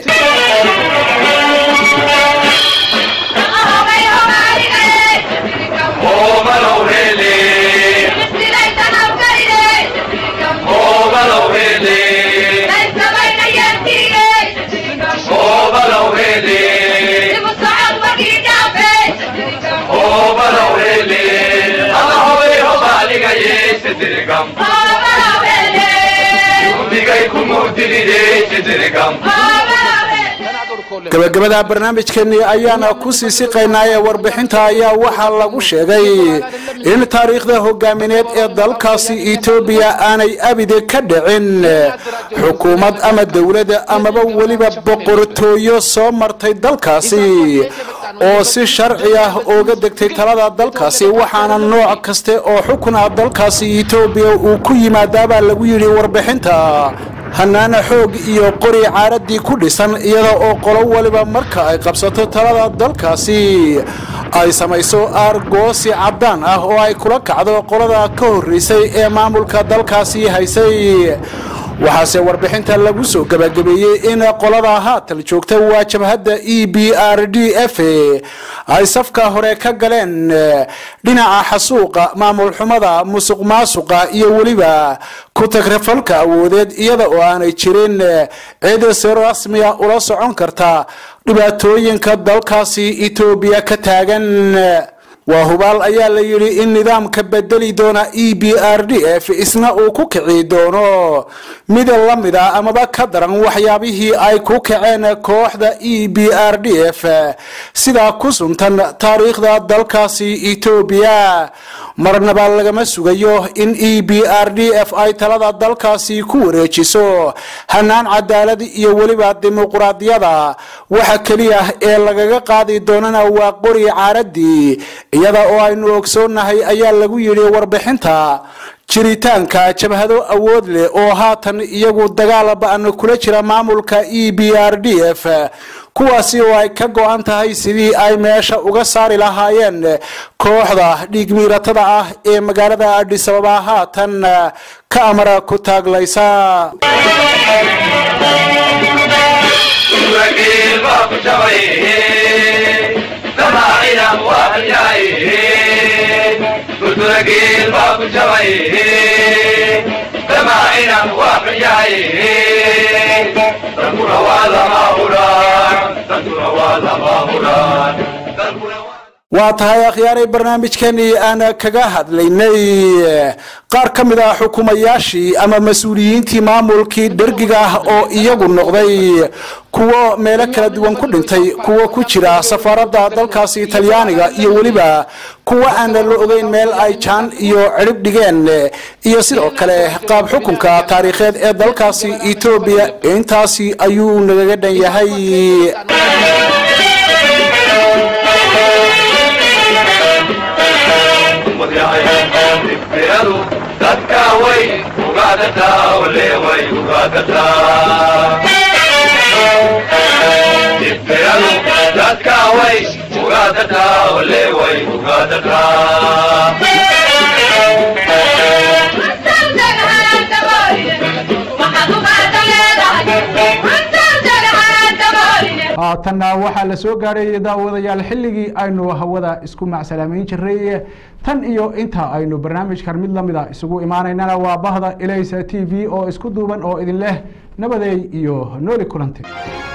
A: gabagabada barnaamijkeeni ayaana ku sii siqaynaa ee warbixinta ayaa waxaa lagu sheegay in taariikhda hogaamineed ee dalkaasi etoobiya aanay abide ka dhicin xukuumad ama dowlada amaba weliba boqortooyo soo martay dalkaasi oo si sharci ah ooga degtay talada dalkaasi waxaana nooc kaste oo xukun ah dalkaasi etoobiya uu ku yimaadaabaa lagu yidhi warbixinta hanaana xoog iyo qori caaradii ku dhisan iyada oo qolo waliba marka ay qabsato talada dalkaasi ay samayso aargoosi caddaan ah oo ay kula kacdo qolada ka horreysay ee maamulka dalkaasi haysay waxaase warbixinta lagu soo gabagabeeyey in qolada haatan joogta waa jabhadda e b r d f ay safka hore ka galeen dhinaca xasuuqa maamul xumada musuq maasuqa iyo weliba ku tagrafalka awoodeed iyada oo aanay jirin cid si rasmiya ula socon karta dhibaatooyinka dalkaasi etoobiya ka taagan waa hubaal ayaa la yidhi in nidaamka bedeli doona e b r d f isna uu ku kici doono mid la mid a amaba ka daran waxyaabihii ay ku kaceen kooxda e b r d f sidaa ku suntan taariikhda dalkaasi etoobiya marnaba lagama sugayo in e b r d f ay talada dalkaasi ku wareejiso hanaan cadaalad iyo weliba dimuquraadiyada waxa keliya ee lagaga qaadi doonana waa qori caaradii iyada oo aynu ogsoonahay ayaa lagu yidhi warbixinta jiritaanka jabhado awood leh oo haatan iyagu dagaal ba-an kula jira maamulka e b r d f kuwaasi oo ay ka go-an tahay sidii ay meesha uga saari lahaayeen kooxda dhiigmiiratada ah ee magaalada adhisababa haatan ka amara ku taaglaysa
F: Gurageel baa ku jabay, damaacina waa halyay. Gurageel baa ku jabay, damaacina waa halyay. Dankuna waa lama huraan, dankuna waa lama huraan, dankuna waa
A: waa tahay akhyaaray barnaamijkeenii aan kaga hadlaynay qaar ka mid ah xukumayaashii ama mas-uuliyiintii maamulkii dhergiga ah oo iyagu noqday kuwo meelo kala duwan ku dhintay kuwo ku jira safaaradda dalkaasi talyaaniga iyo weliba kuwo aan la ogeyn meel ay jaan iyo cidhib dhigeen iyo sidoo kale qaab xukunka taariikheed ee dalkaasi etoobiya intaasi ayuu nagaga dhan yahay
F: Dibiradu dadka way ugaadataa ole way ugaadataa Dibiradu dadka way ugaadataa ole way ugaadataa
A: haatanna waxaa la soo gaadhay daawadayaal xilligii aynu hawada isku macsalaameyn jiray tan iyo inta aynu barnaamijkan mid lamida isugu imaanaynana waa bahda ilaysa t v oo isku duuban oo idin leh nabadeey iyo nooli kulanti